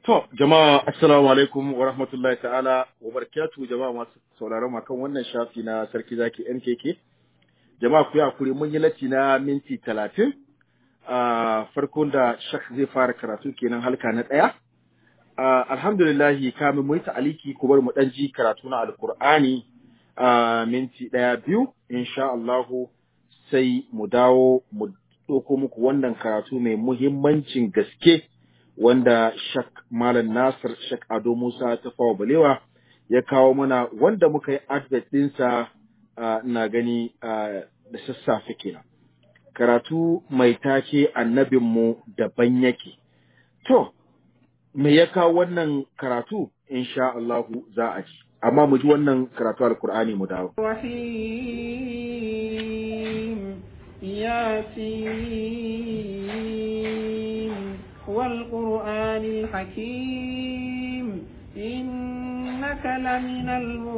To, jama'a assalamu alaikum wa rahmatullahi ta'ala wa barakatuhu jama'a masu sauraron ma kan wannan shafi na Sarki Zaki MKK. Jama'a ku hakuri mun yi latti na minti talatin. a farkon da shak zai fara karatu kenan halka na ɗaya. Alhamdulillahi kamin mu yi ta'aliki ku bar mu ɗan ji karatu na Alƙur'ani a minti ɗaya biyu, insha Allahu sai mu dawo mu ɗauko muku wannan karatu mai muhimmancin gaske. wanda Shak Malam Nasir Shak Ado Musa ta fawa balewa ya kawo mana wanda muka yi advert ɗinsa na gani da sassafe kenan. Karatu mai take annabinmu daban yake. To, me ya kawo wannan karatu? Insha Allahu za a ji. Amma mu ji wannan karatu Alkur'ani mu dawo. Rahim Yasin والقرآن الحكيم إنك لمن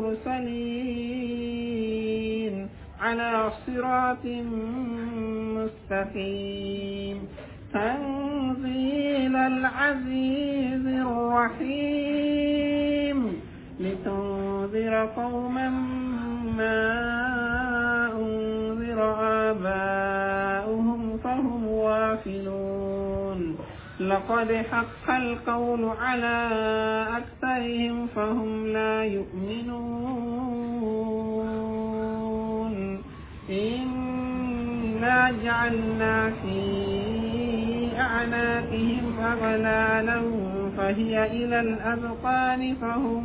المرسلين على صراط مستقيم تنزيل العزيز الرحيم لتنذر قوما ما أنذر آباؤهم فهم وافلون لقد حق القول على أكثرهم فهم لا يؤمنون إنا جعلنا في أعناقهم أغلالا فهي إلى الأذقان فهم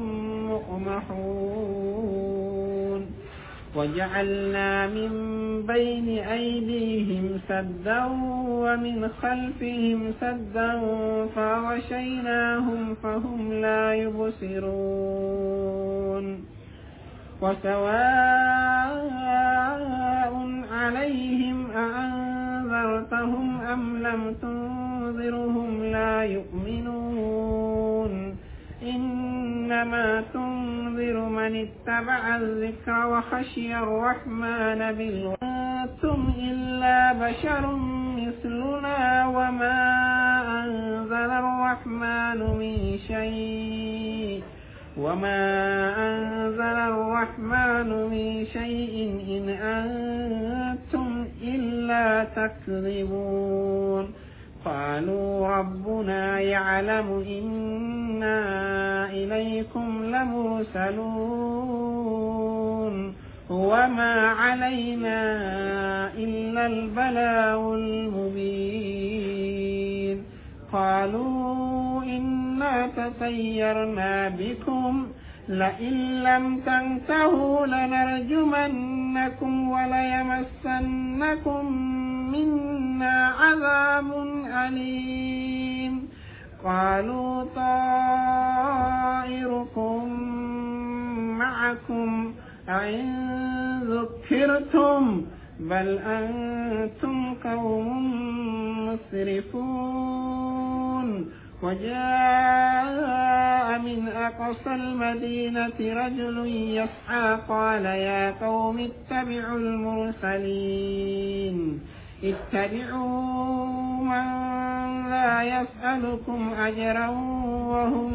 مقمحون وجعلنا من بين أيديهم سدا ومن خلفهم سدا فغشيناهم فهم لا يبصرون وسواء عليهم أأنذرتهم أم لم تنذرهم لا يؤمنون إنما تنذر من اتبع الذكر وخشي الرحمن بالغاتم إلا بشر مثلنا وما أنزل الرحمن من شيء وما أنزل الرحمن من شيء إن أنتم إلا تكذبون قالوا ربنا يعلم إنا إليكم لمرسلون وما علينا إلا البلاغ المبين قالوا إنا تطيرنا بكم لئن لم تنتهوا لنرجمنكم وليمسنكم منا عذاب أليم قالوا طائركم معكم أئن ذكرتم بل أنتم قوم مسرفون وجاء من أقصى المدينة رجل يسعى قال يا قوم اتبعوا المرسلين اتبعوا من لا يسألكم أجرا وهم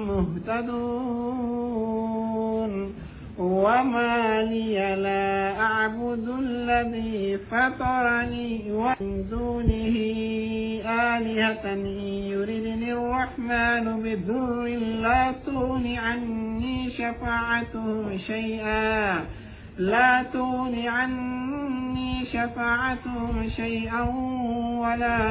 مهتدون وما لي لا أعبد الذي فطرني ومن دونه آلهة يردني الرحمن بضر لا تغن عني شفاعتهم شيئا لا تغن عني شفاعتهم شيئا ولا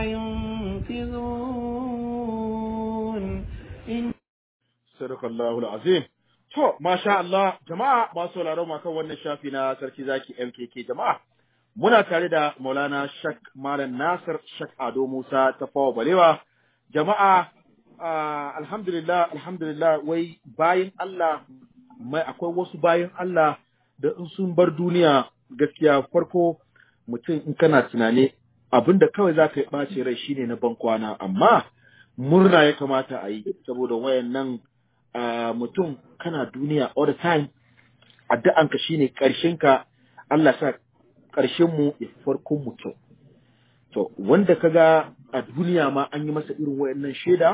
ينقذون إن صدق الله العظيم To, masha Allah, jama'a masu sauraron ma kan wannan shafi na Sarki Zaki MKK jama'a. Muna tare da Maulana Shak Malam Nasir Shak Ado Musa ta fawa balewa. Jama'a, uh, alhamdulillah, alhamdulillah, wai bayan Allah, mai akwai wasu bayan Allah da in sun bar duniya gaskiya farko mutum in kana tunani abin da kawai za ka yi ɓace rai shine na bankwana, amma murna ya kamata a yi saboda wayan nan Uh, mutum kana duniya all the time addu'anka shine ka Allah sa ƙarshen mu ya farkon mu kyau to wanda kaga a duniya ma an yi masa irin wayannan shaida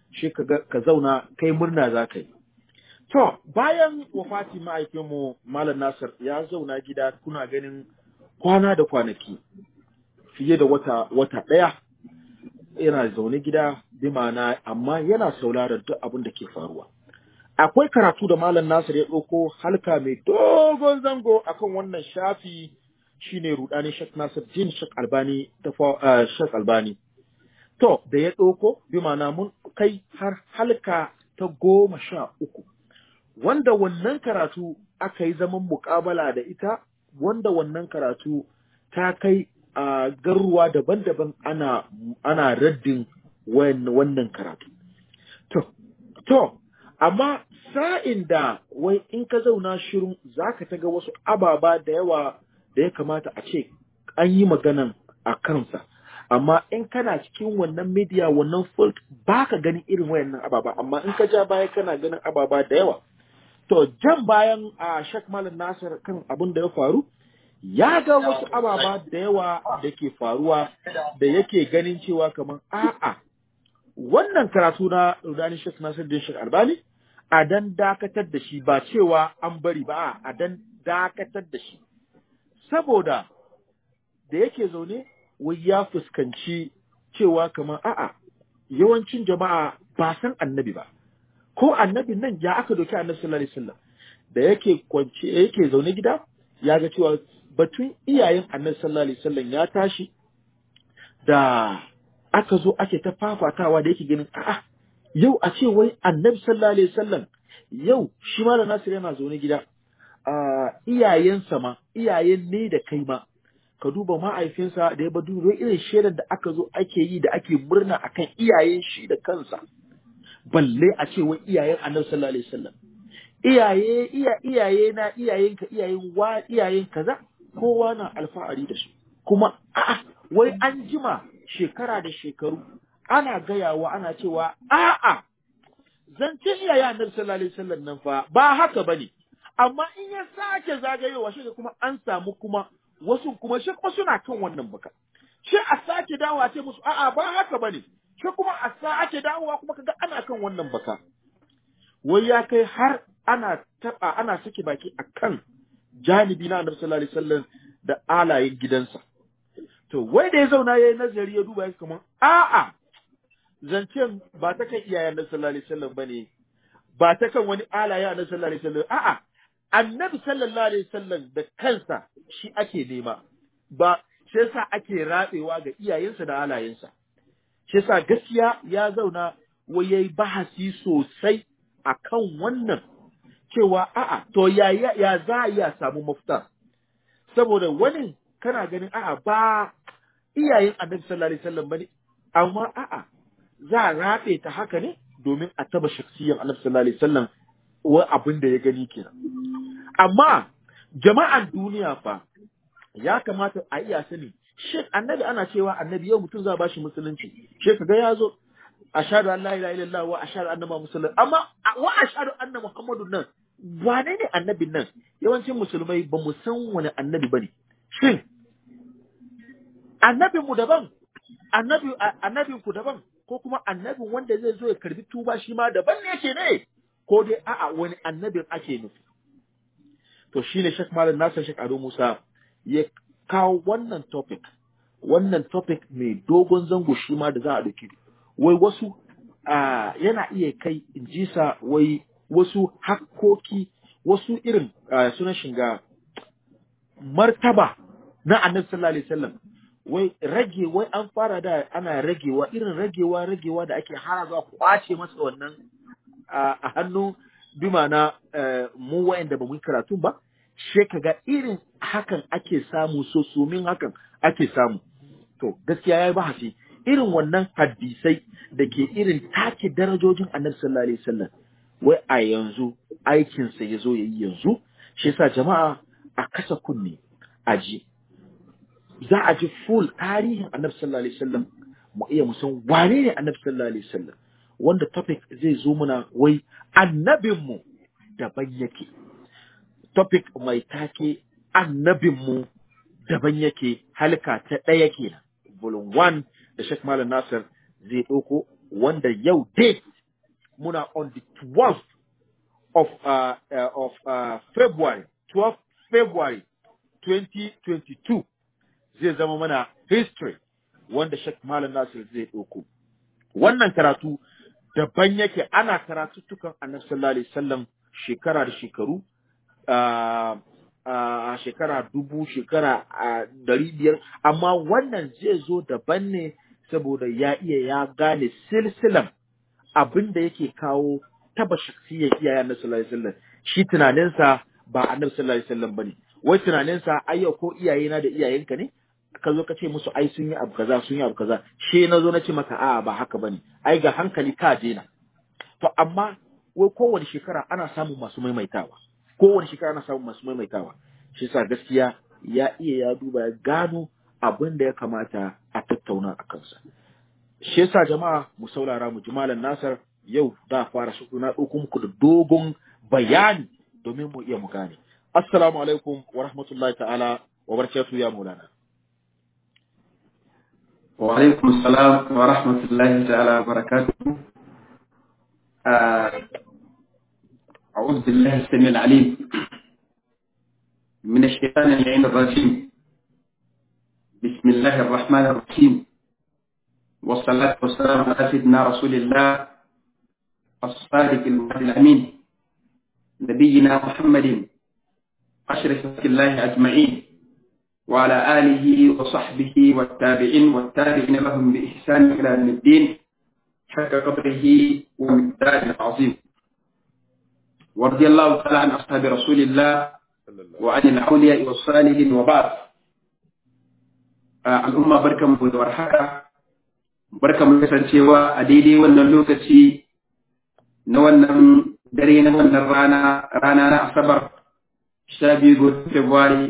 shi ka ga- ka zauna kai murna za ka yi to bayan wafati ma'aikinmu malam nasir ya zauna gida kuna ganin kwana da kwanaki fiye da wata wata ɗaya yana zaune gida bi ma'ana amma yana sauraron duk abin da ke faruwa akwai karatu da malam nasir ya ɗauko halka mai dogon zango akan wannan shafi shine rudani shek nasir jin shek albani ta fa- ah, shek albani to da ya ɗauko bi ma'ana mun kai har halka ta goma sha uku wanda wannan karatu aka yi zaman muƙabala da ita wanda wannan karatu ta kai a garuwa daban-daban ana ana raddin wan- wannan karatu to to amma sa'in da wai in ka zauna shirin zaka ta ga wasu ababa da yawa da ya kamata a ce an yi maganan a kansa amma in kana cikin wannan media wannan field baka ganin irin wayannan ababa amma in ka ja baya kana ganin ababa da yawa To, jan bayan a Sheikh Malam Nasir kan abin da ya faru, ya ga wasu ababa da yawa da ke faruwa da yake ganin cewa kamar a'a, wannan karatu na Rudani Sheikh Nasir din Sheikh Albani, a dan dakatar da shi ba cewa an bari ba, a dan dakatar da shi. Saboda da yake zaune, wai ya fuskanci cewa kamar a'a, yawancin jama'a ba san annabi ba. ko annabin nan ya aka doki annabi sallallahu alaihi wasallam da yake kwance yake zaune gida ya ga cewa batun iyayen annabi sallallahu alaihi wasallam ya tashi da aka zo ake ta fafatawa da yake ganin a'a yau a ce wai annabi sallallahu alaihi wasallam yau shi ma da Nasir yana zaune gida a iyayensa ma iyayen ne da kai ma ka duba ma'aifinsa da ya badu irin shaidar da aka zo ake yi da ake murna akan iyayen shi da kansa balle a ce wai iyayen annabi sallallahu alaihi wasallam iyaye iya iyaye na iyayenka iyayen wa iyayen kaza kowa na alfahari da su kuma a'a wai an jima shekara da shekaru ana gayawa ana cewa a'a zance iyaye annabi sallallahu alaihi wasallam nan fa ba haka bane amma in ya sake zagayowa shi kuma an samu kuma wasu kuma shi kuma suna kan wannan baka shi a sake dawowa ce musu a'a ba haka bane shi kuma a sake dawowa kuma kaga ana kan wannan baka wai ya kai har ana taba ana sake baki akan janibi na annabi sallallahu alaihi wasallam da alayen gidansa to wai da ya zauna yayi nazari ya duba ya kamar a'a zancen ba ta kan iyayen annabi sallallahu alaihi wasallam bane ba ta kan wani alaye annabi sallallahu alaihi wasallam a'a annabi sallallahu alaihi wasallam da kansa shi ake nema ba shi yasa ake ratsewa ga iyayensa da alayensa shi yasa gaskiya ya zauna wai yayi bahasi sosai akan wannan cewa a'a to ya ya, ya za a iya samu mafita saboda wani kana ganin a'a ba iyayen annabi sallallahu alaihi wasallam bane amma a'a za a rabe ta haka ne domin a taba shaksiyan annabi sallallahu alaihi wasallam wa abin da ya gani kenan amma jama'an duniya fa ya kamata a iya sani shi annabi ana cewa annabi yau mutum za a bashi musulunci shi kaga ya zo ashhadu an la ilaha illallah wa ashhadu anna muhammadan amma wa ashhadu anna muhammadun nan wane ne annabin nan yawancin musulmai ba mu san wani annabi bane shin annabin mu daban annabi annabin ku daban ko kuma annabin wanda zai zo ya karbi tuba shi ma daban ne yake ne ko dai a'a wani annabin ake nufi to shine Sheikh Malam Nasir Sheikh Ado Musa ya kawo wannan topic wannan topic mai dogon zango shi ma da za a dauki wai wasu uh, yana iya kai in ji sa wai wasu hakkoki wasu irin uh, sunan shiga martaba na annabi sallallahu alaihi wasallam wai rage wai an fara da ana ragewa irin ragewa ragewa da ake hara zuwa kwace masa wannan a hannu bi ma'ana mu wa'anda ba mu yi karatu ba she kaga irin hakan ake samu so sumin hakan ake samu to gaskiya yayi bahasi irin wannan hadisai da ke irin take darajojin annabi sallallahu alaihi wasallam wai a yanzu aikinsa ya zo yayi yanzu shi yasa jama'a a kasa kunne a ji za a ji full tarihin annabi sallallahu alaihi wasallam mu iya mu san wane ne annabi sallallahu alaihi wasallam wanda topic zai zo muna wai annabinmu daban yake topic mai take annabinmu daban yake halka ta ɗaya kenan volume 1 da Sheikh Malam Nasir zai ɗauko wanda yau date muna on the 12th of uh, uh, of uh, February 12th February 2022 zai zama mana history wanda Sheikh Malam Nasir zai ɗauko wannan karatu daban yake ana karatuttukan Annabi sallallahu alaihi wasallam shekara da shekaru a shekara dubu shekara dari biyar amma wannan zai zo daban ne saboda ya iya ya gane silsilan abin da yake kawo taba shaksiyar iyayen Annabi sallallahu alaihi wasallam shi tunaninsa ba Annabi sallallahu alaihi wasallam bane wai tunaninsa ai yau ko iyayena da iyayenka ne ka zo ka ce musu ai sun yi abu kaza sun yi abu kaza she na zo na ce maka a'a ba haka bane ai ga hankali ka daina to amma wai kowane shekara ana samun masu maimaitawa kowane shekara ana samun masu maimaitawa shi yasa gaskiya ya iya ya duba ya gano abin da ya kamata a tattauna a kansa shi yasa jama'a mu saurara mu jimalan nasar yau da fara shi na ɗauko muku da dogon bayani domin mu iya mu gane assalamu alaikum wa rahmatullahi ta'ala wa barakatuhu ya maulana وعليكم السلام ورحمة الله تعالى وبركاته أعوذ بالله السميع العليم من الشيطان اللعين الرجيم بسم الله الرحمن الرحيم والصلاة والسلام على سيدنا رسول الله الصادق الوعد الأمين نبينا محمد أشرف الله أجمعين وعلى آله وصحبه والتابعين والتابعين لهم بإحسان إلى يوم الدين حق قدره ومقداره العظيم ورضي الله تعالى عن أصحاب رسول الله وعن الأولياء والصالحين وبعد al'umma barkan mu da warhaka barkan mu kasancewa a daidai wannan lokaci na wannan dare na wannan rana rana na asabar 12 ga February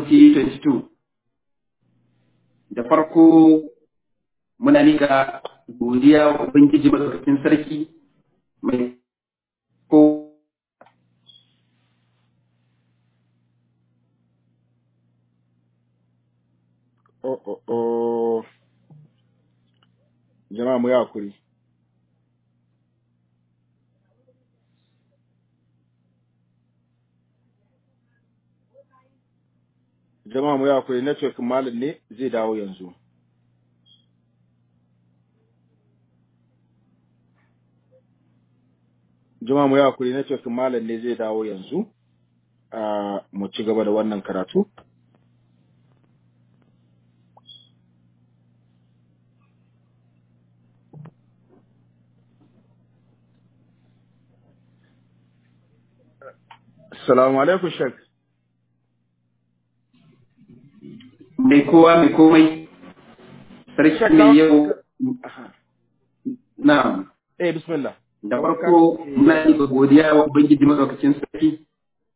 2022 da farko muna nika godiya wa Ubangiji madaukakin sarki mai ko oh oh oh jama'a mu yi hakuri jama'a mu yi hakuri network malam ne zai dawo yanzu jama'a mu yi hakuri network malam ne zai dawo yanzu a mu ci gaba da wannan karatu Assalamu alaikum Sheikh. mai kowa mai komai sarki mai yau na Eh bismillah. da farko muna yi ga godiya wa ubangiji madaukakin sarki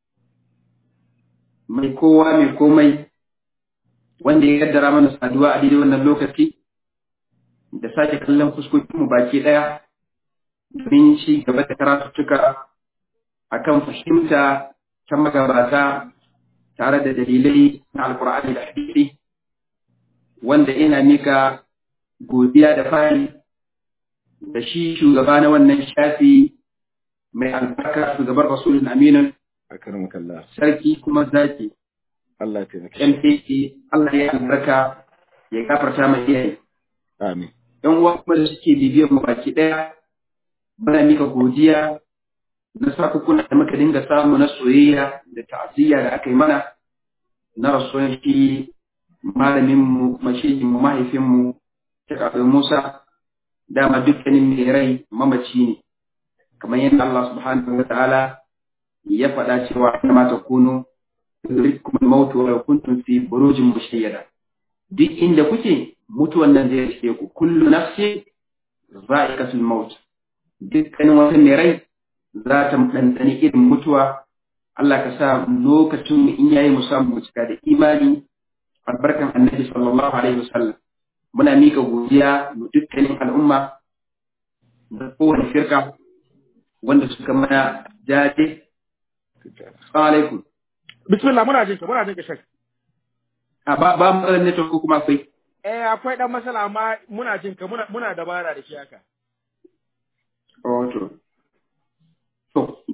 mai kowa mai komai wanda ya kaddara mana saduwa a daidai wannan lokaci da sake kallon fuskokinmu baki ɗaya domin ci gaba da karatuttuka akan fahimta ta magabata tare da dalilai na alkur'ani da hadisi wanda ina mika godiya da fari da shi shugaba na wannan shafi mai albarka shugabar rasulun aminin Akramakallah. sarki kuma zaki Allah ya taimake. shi. mtc allah ya albarka ya gafarta mai iyaye Amin. yan uwa kuma da suke bibiyar mu baki daya muna mika godiya na sakukuna da muka dinga samu na soyayya da ta'aziyya da aka yi mana na rasuwan shi malamin mu mashihin mu mahaifin mu Sheikh Abdul Musa dama dukkanin mai rai mamaci ne kamar yadda Allah subhanahu wa ta'ala ya faɗa cewa kama ta kunu yudrikum al-maut wa law kuntum fi burujin mushayyada duk inda kuke mutuwan nan zai rike ku kullu nafsi za'iqatul maut dukkanin wata mai rai za ta ɗanɗani irin mutuwa Allah ka sa lokacin mu in yayi mu samu mu cika da imani albarkan annabi sallallahu alaihi wasallam muna mika godiya ga dukkanin al'umma da kowane firka wanda suka mana jaje assalamu alaikum Bismillah muna jinka muna jinka Sheikh. a ba ba matsalar network ko kuma akwai Eh akwai dan masala amma muna jinka muna muna dabara da shi haka. oh to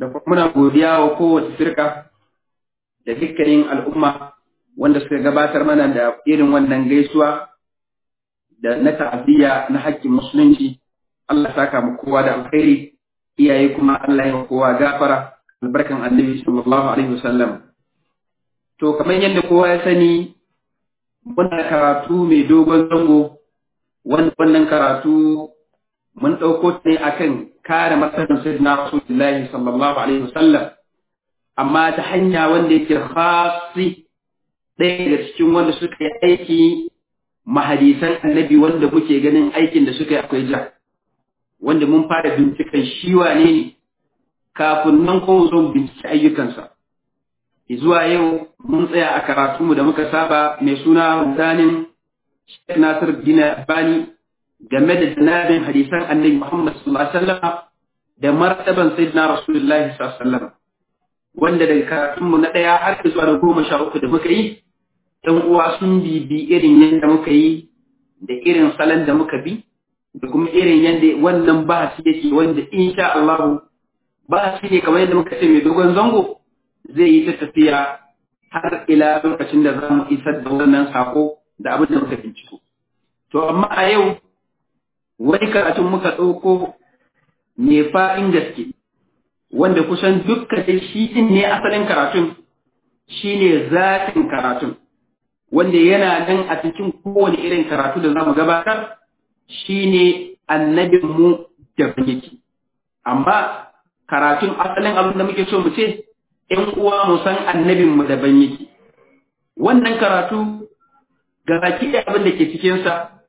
da kuma muna godiya wa kowace firka da dukkanin al'umma wanda suka gabatar mana da irin wannan gaisuwa da na ta'aziyya na haƙƙin musulunci Allah saka mu kowa da alkhairi iyaye kuma Allah ya kowa gafara albarkan annabi sallallahu alaihi wasallam to kamar yadda kowa ya sani muna karatu mai dogon zango wannan karatu mun ɗauko ne akan kare matsayin sayyidina rasulullahi sallallahu alaihi wasallam amma ta hanya wanda yake khasi ɗaya daga cikin wanda suka yi aiki mahadisan annabi wanda muke ganin aikin da suka yi akwai ja wanda mun fara binciken shi wane ne kafin nan kuma zo bincike ayyukansa zuwa yau mun tsaya a karatunmu da muka saba mai suna rudanin Sheikh Nasir Dina Bani game da janabin hadisan annabi Muhammad sallallahu alaihi wasallam da martaban sayyidina Rasulullahi sallallahu alaihi wasallam wanda daga karatunmu na ɗaya har zuwa da goma sha uku da muka yi ɗan uwa sun bibi irin yadda muka yi da irin salon da muka bi da kuma irin yadda wannan bahasi yake wanda insha Allah bahasi ne kamar yadda muka ce mai dogon zango zai yi ta tafiya har ila lokacin da za mu isar da wannan sako da abin da muka binciko. To amma a yau wani karatun muka ɗauko mai fa'in gaske wanda kusan dukkan shi ɗin ne asalin karatun shi ne zafin karatun wanda yana nan a cikin kowane irin karatu da za mu gabatar shi ne annabinmu da yake. Amma karatun asalin abin da muke so mu ce, ‘yan uwa mu san annabinmu daban yake. Wannan karatu ga baki da abin da ke cikinsa,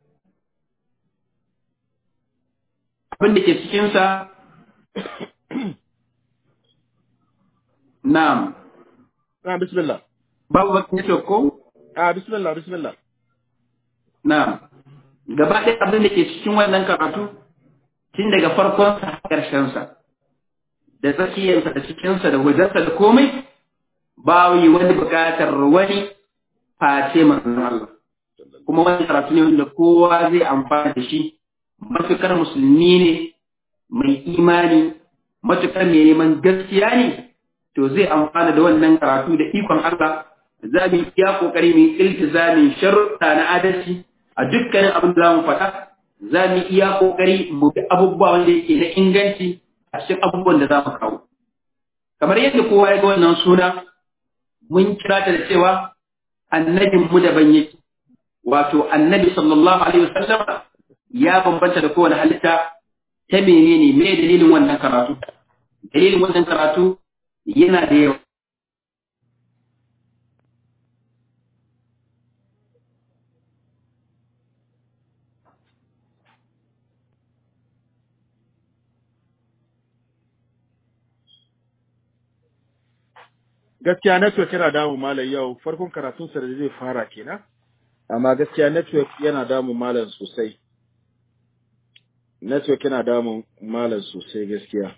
abin da ke cikinsa, na'am. Ah, bismillah. Babu bakin network ko? Ah, bismillah, bismillah. Na'am. Gaba ɗaya abin da ke cikin wannan karatu, tun daga farkonsa har ƙarshensa, da tsakiyarsa da cikinsa da wajensa da komai, ba yi wani buƙatar wani face manzon Allah. Kuma wani karatu ne wanda kowa zai amfana da shi, matuƙar musulmi ne, mai imani, matuƙar mai neman gaskiya ne, to zai amfana da wannan karatu da ikon Allah, za mu iya ƙoƙari mu yi iltizamin sharuɗa na adalci a dukkanin abin da za mu faɗa, za mu iya ƙoƙari mu bi abubuwa wanda yake na inganci a cikin abubuwan da za mu kawo. Kamar yadda kowa ya ga wannan suna, mun kira ta da cewa annabin mu daban yake. Wato annabi sallallahu alaihi wasallam ya bambanta da kowane halitta ta menene me dalilin wannan karatu. Dalilin wannan karatu yana da yawa. gaskiya network yana damu malam yau farkon karatun sa da zai fara kenan amma gaskiya network yana damu malam sosai network yana damu malam sosai gaskiya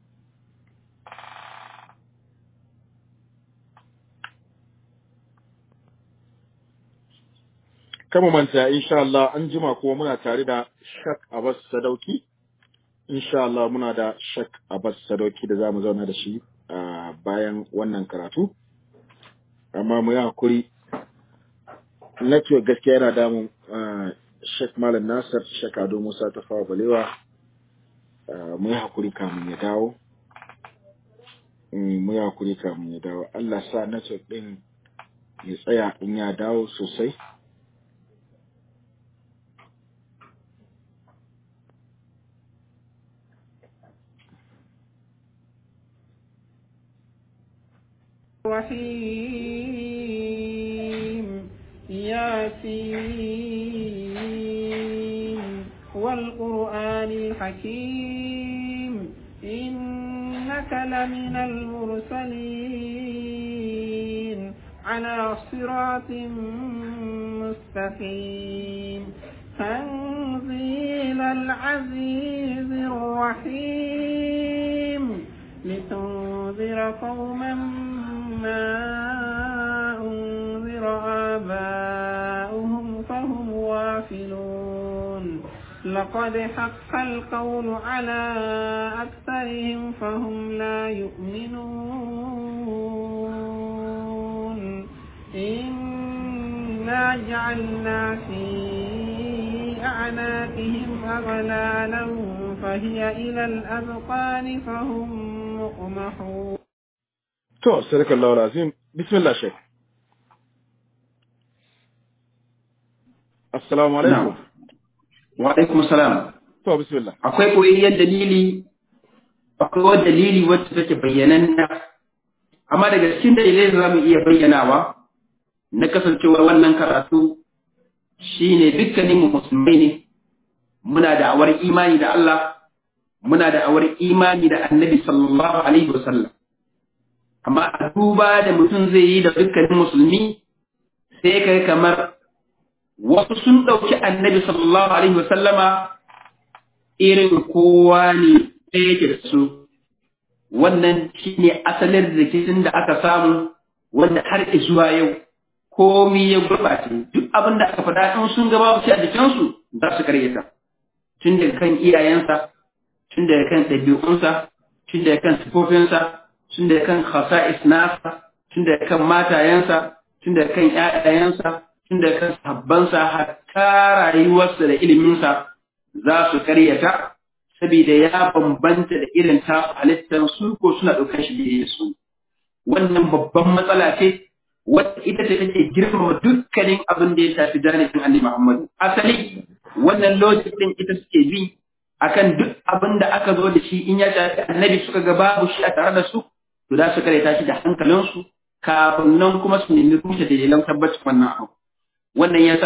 kama manta insha Allah an jima kuma muna tare da Shak Abbas Sadauki insha Allah muna da Shak Abbas Sadauki da zamu zauna da shi a bayan wannan karatu amma mu yi hakuri network gaskiya yana damun Sheikh Malam Nasir Sheikh Ado Musa ta fawa balewa mu yi hakuri kamun ya dawo mu yi hakuri kamun ya dawo Allah sa network din ya tsaya in ya dawo sosai الرحيم ياسين والقرآن الحكيم إنك لمن المرسلين على صراط مستقيم تنزيل العزيز الرحيم لتنذر قوما ما أنذر آباؤهم فهم غافلون ولقد حق القول على أكثرهم فهم لا يؤمنون إنا جعلنا في أعناقهم أغلالا فهي إلى الأذقان فهم مقمحون To, sadakallahu lazim. Bismillah Sheikh. Assalamu alaikum. wa alaikum salam To, bismillah. akwai koyayyen dalili akwai wani dalili wacce take bayyananna amma daga cikin dalilai da za mu iya bayyanawa na kasancewar wannan karatu shine dukkanin mu musulmai ne muna da awar imani da Allah muna da awar imani da annabi sallallahu alaihi wasallam amma a duba da mutum zai yi da dukkanin musulmi sai kai kamar wasu sun ɗauki annabi sallallahu alaihi wasallama irin kowa ne ɗaya yake da su wannan shine asalin rikicin da aka samu wanda har zuwa yau komi ya gurɓace duk abin da aka faɗa in sun gaba shi a jikinsu za su karyata tun daga kan iyayensa tun daga kan ɗabi'unsa tun daga kan sifofinsa tun daga kan khasa'is nasa tun daga kan matayensa tun daga kan ƴaƴayensa tun daga kan sabbansa hatta rayuwarsa da iliminsa za su karyata saboda ya bambanta da irin tasu halittar su ko suna ɗaukar shi da su wannan babban matsala ce wadda ita ce take girmama dukkanin abin da ya shafi janibin annabi Muhammad asali wannan logic din ita suke bi akan duk abin da aka zo da shi in ya shafi annabi suka ga babu shi a tare da su to za su karanta shi da hankalinsu kafin nan kuma su nemi rushe dalilan tabbacin wannan abu wannan yasa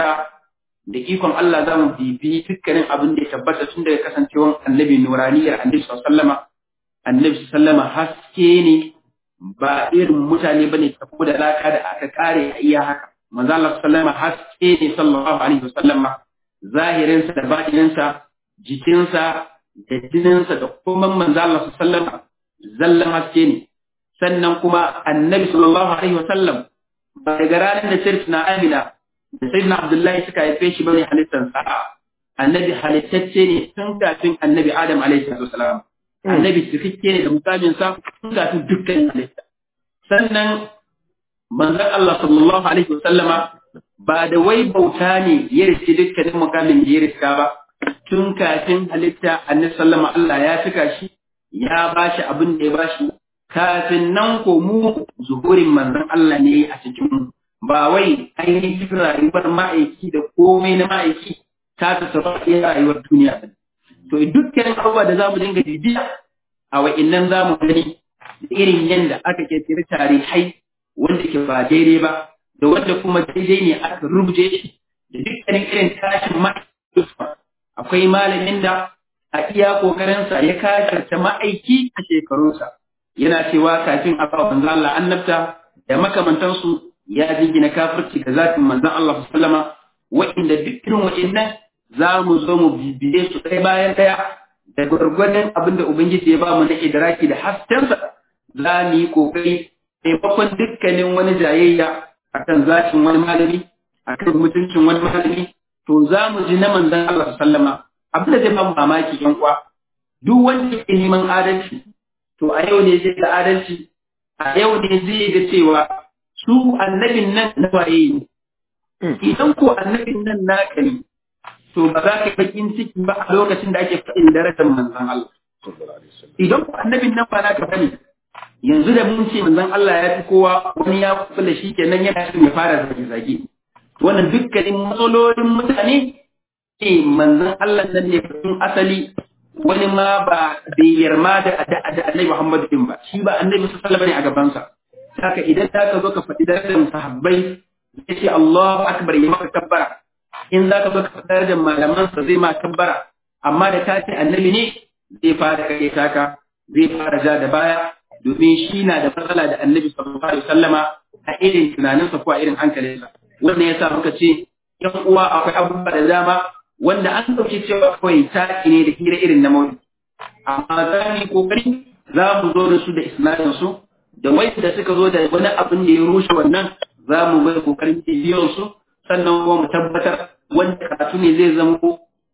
da ikon Allah za mu bibi dukkanin abin da ya tabbata tun daga kasancewan annabi nuraniyar annabi sallama annabi sallama haske ne ba irin mutane bane ta da laka da aka kare a iya haka manzo Allah sallama haske ne sallallahu alaihi wasallama zahirinsa da batininsa jikinsa da jininsa da kuma manzo Allah sallama zallan haske ne sannan kuma annabi sallallahu alaihi wasallam ba daga ranar da sirri na amina da sayyidina abdullahi suka haife shi bane halittar sa'a annabi halittacce ne tun kafin annabi adam alaihi wasallam annabi cikakke ne da mukamin sa tun kafin dukkan halitta sannan manzon Allah sallallahu alaihi wasallama ba da wai bauta ne ya riske dukkanin mukamin da ya riska ba tun kafin halitta annabi sallama Allah ya fika shi ya bashi abin da ya bashi kafin nan ko mu zuhurin manzon Allah ne a cikin mu ba wai ainihin rayuwar ma'aiki da komai na ma'aiki ta ta saba iya rayuwar duniya ba to dukkanin abubuwa da za mu dinga bibiya a wa'innan za mu gani da irin yadda aka ke tare tarihai wanda ke ba daidai ba da wanda kuma daidai ne aka rubuce shi da dukkanin irin tashin ma'aiki akwai malamin da a iya kokarinsa ya kasarta ma'aiki a shekarunsa yana cewa kafin a ba manzo Allah annabta da makamantansu ya jingina kafirci ga zatin manzon Allah sallama wa'inda duk irin wa'innan za mu zo mu bibiye su ɗaya bayan ɗaya da gwargwadon abin da Ubangiji ya ba mu na idraki da haskensa za mu yi ƙoƙari taimakon dukkanin wani jayayya akan zatin wani malami akan mutuncin wani malami to za mu ji na manzon Allah sallama abin da zai ba mu mamaki yan uwa duk wanda ke neman adalci to a yau ne zai ga adalci a yau ne zai ga cewa su annabin nan na waye ne. Idan ko annabin nan naka ne, to ba za ka bakin ciki ba a lokacin da ake faɗin darajar manzan Allah. Idan ko annabin nan ba naka bane, yanzu da mun ce manzan Allah ya fi kowa wani ya kula shi kenan yana son ya fara zage-zage. Wannan dukkanin matsalolin mutane ne manzan Allah nan ne fasin asali wani ma ba bai yarma da annabi Muhammad din ba, shi ba annabi sallallahu alaihi ne a gabansa. haka idan za ka zo ka faɗi darajar sahabbai ya ce Allahu akbar ya maka kabbara in za ka zo ka faɗi darajar malamansa zai ma kabbara amma da ka ce annabi ne zai fara kare taka zai fara ja da baya domin shi na da matsala da annabi sallallahu alaihi wasallama a irin tunaninsa ko a irin hankalinsa wannan yasa muka ce yan uwa akwai abubuwa da dama wanda an ɗauki cewa kawai taki ne da hira irin na mawuni amma za mu yi kokari za mu zo da su da isnadin su da wanda suka zo da wani abin da ya rushe wannan za mu bai kokarin bidiyon su sannan kuma mu tabbatar wanda karatu ne zai zama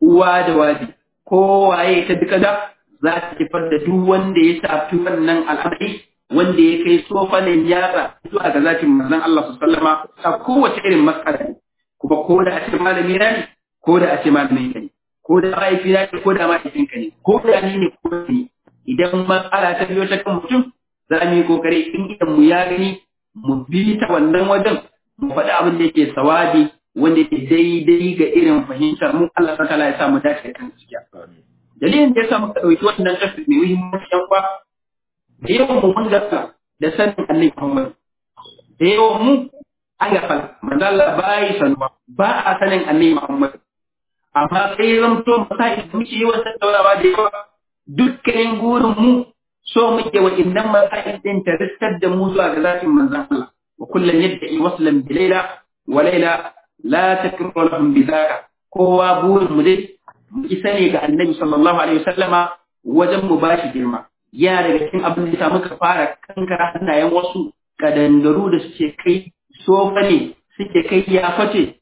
uwa da waje kowaye ta duka da za ta kifar da duk wanda ya shafi wannan al'amari wanda ya kai tsofanin yatsa zuwa ga zatin manzon Allah su sallama a kowace irin matsala kuma ko da a ce malami na ne ko da a ce malamin ka ne ko da mahaifi na ne ko da mahaifin ka ne ko da ni ne ko da ni idan matsala ta biyo ta kan mutum za mu yi kokari in idan mu ya gani mu bi ta wannan wajen mu faɗi abin da yake sawabi wanda yake daidai ga irin fahimtar mu Allah ta ya sa mu dace da kan gaskiya dalilin da ya sa muka ɗauki wannan tafi mai muhimmanci yan kwa da yawan mu mun gasa da sanin Allah Muhammad da yawan mu an gafal manzo Allah ba yi sanuwa ba a sanin Allah Muhammad amma sai zamto masai da muke yawan tattaunawa da yawa dukkanin gurin mu so muke wa innan masai din ta riskar da mu zuwa ga zatin manzon Allah wa kullum yadda waslan bi laila wa laila la takru lahum bi kowa burin mu dai mu isa ne ga annabi sallallahu alaihi wasallama wajen mu bashi girma ya daga cikin abin da muka fara kankara hannayen wasu kadangaru da suke kai sofa ne suke kai ya face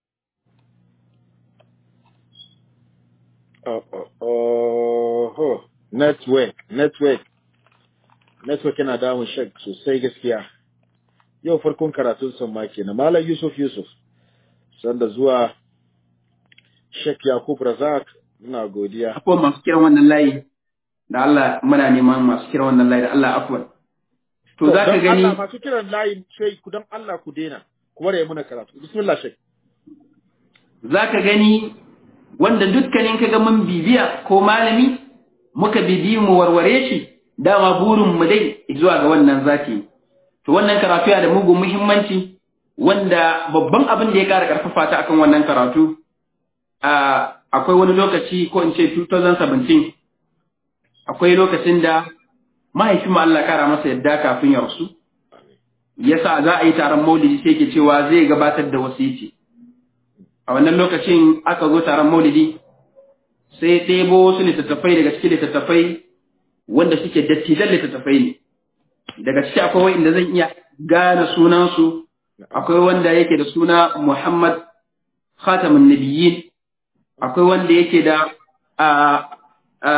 network network network yana damun shak sosai gaskiya yau farkon karatun son ma kenan malam yusuf yusuf sanda zuwa shek yakub razak muna godiya akwai masu kiran wannan layi da Allah muna neman masu kiran wannan layi da Allah afwan to za ka gani Allah masu kiran layi sai ku dan Allah ku dena ku bare muna karatu bismillah shek za ka gani wanda dukkanin ka ga mun bibiya ko malami muka bibi mu warware shi dama burin mu dai zuwa ga wannan zaki to wannan karatu yana da mugun muhimmanci wanda babban abin da ya kara karfafa ta akan wannan karatu akwai wani lokaci ko in ce 2017 akwai lokacin da mahaifin mu Allah kara masa yadda kafin ya rasu yasa za a yi taron maulidi sai ke cewa zai gabatar da wasiti a wannan lokacin aka zo taron maulidi sai ɗebo wasu littattafai daga cikin littattafai wanda suke dattijan littattafai ne daga ciki akwai wanda zan iya gane sunansu akwai wanda yake da suna Muhammad Khatamun Nabiyyin akwai wanda yake da a a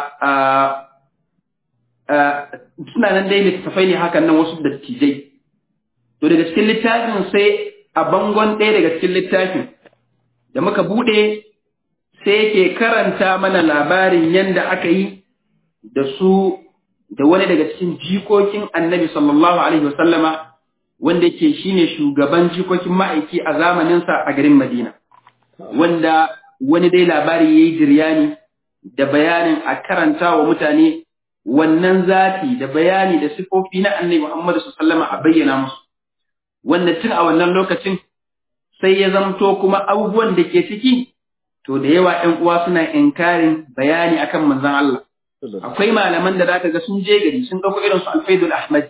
a suna nan dai littattafai ne hakan nan wasu dattijai to daga cikin littafin sai a bangon ɗaya daga cikin littafin da muka buɗe sai yake karanta mana labarin yadda aka yi da su da wani daga cikin jikokin annabi sallallahu alaihi wasallama wanda yake shine shugaban jikokin ma'aiki a zamaninsa a garin Madina wanda wani dai labari yayi jiryani da bayanin a karanta wa mutane wannan zati da bayani da sifofi na annabi Muhammad sallallahu alaihi a bayyana musu wanda tun a wannan lokacin sai ya zamto kuma abubuwan da ke ciki to da yawa ƴan uwa suna inkarin bayani akan manzon Allah akwai malaman da zaka ga sun je gari sun dauko irin su Al-Faidul Ahmad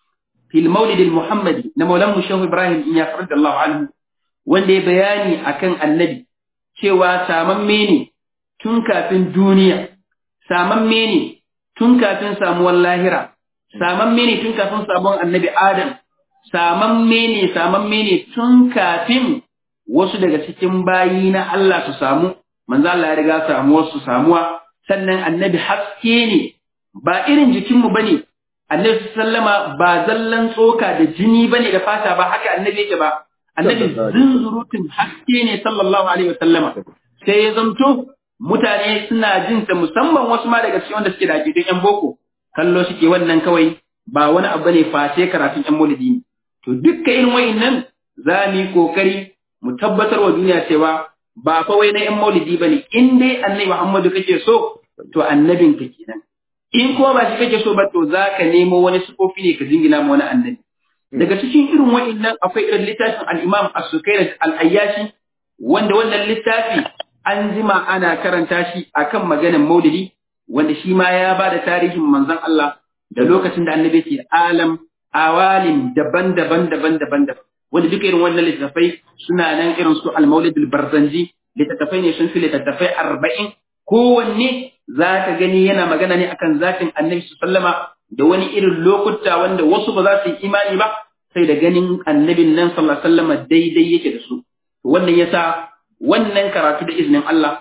fil Maulid al-Muhammadi na Maulan Shehu Ibrahim in ya radiyallahu anhu wanda ya bayani akan Annabi cewa samamme ne tun kafin duniya samamme ne tun kafin samuwar lahira samamme ne tun kafin samuwar Annabi Adam samamme ne samamme ne tun kafin wasu daga cikin bayi na Allah su samu manzo Allah ya riga samuwar su samuwa sannan annabi haske ne ba irin jikinmu bane annabi sallama ba zallan tsoka da jini bane da fata ba haka annabi yake ba annabi zunzurutun haske ne sallallahu alaihi wasallama sai ya zamto mutane suna jin ta musamman wasu ma daga cikin wanda suke da akidun yan boko kallo suke wannan kawai ba wani abu ne face karatun yan maulidi ne to dukkan irin wayannan za mu yi kokari mu tabbatar wa duniya cewa ba fa wai na yan maulidi bane in dai annabi Muhammadu kake so to annabin ka kenan in kuma ba shi kake so ba to za ka nemo wani sufofi ne ka jingina ma wani annabi daga cikin irin wa'annan akwai irin littafin al-Imam As-Sukairi al-Ayyashi wanda wannan littafi an jima ana karanta shi akan maganar Maulidi wanda shi ma ya ba da tarihin manzon Allah da lokacin da annabi ke alam awalim daban-daban daban-daban daban wanda duka irin wannan littattafai suna nan irin su al-Maulid al-Barzanji littattafai ne sun fi littattafai arba'in kowanne za ka gani yana magana ne akan zatin annabi sallama da wani irin lokuta wanda wasu ba za su yi imani ba sai da ganin annabin nan sallallahu sallama daidai yake da su wannan yasa wannan karatu da izinin Allah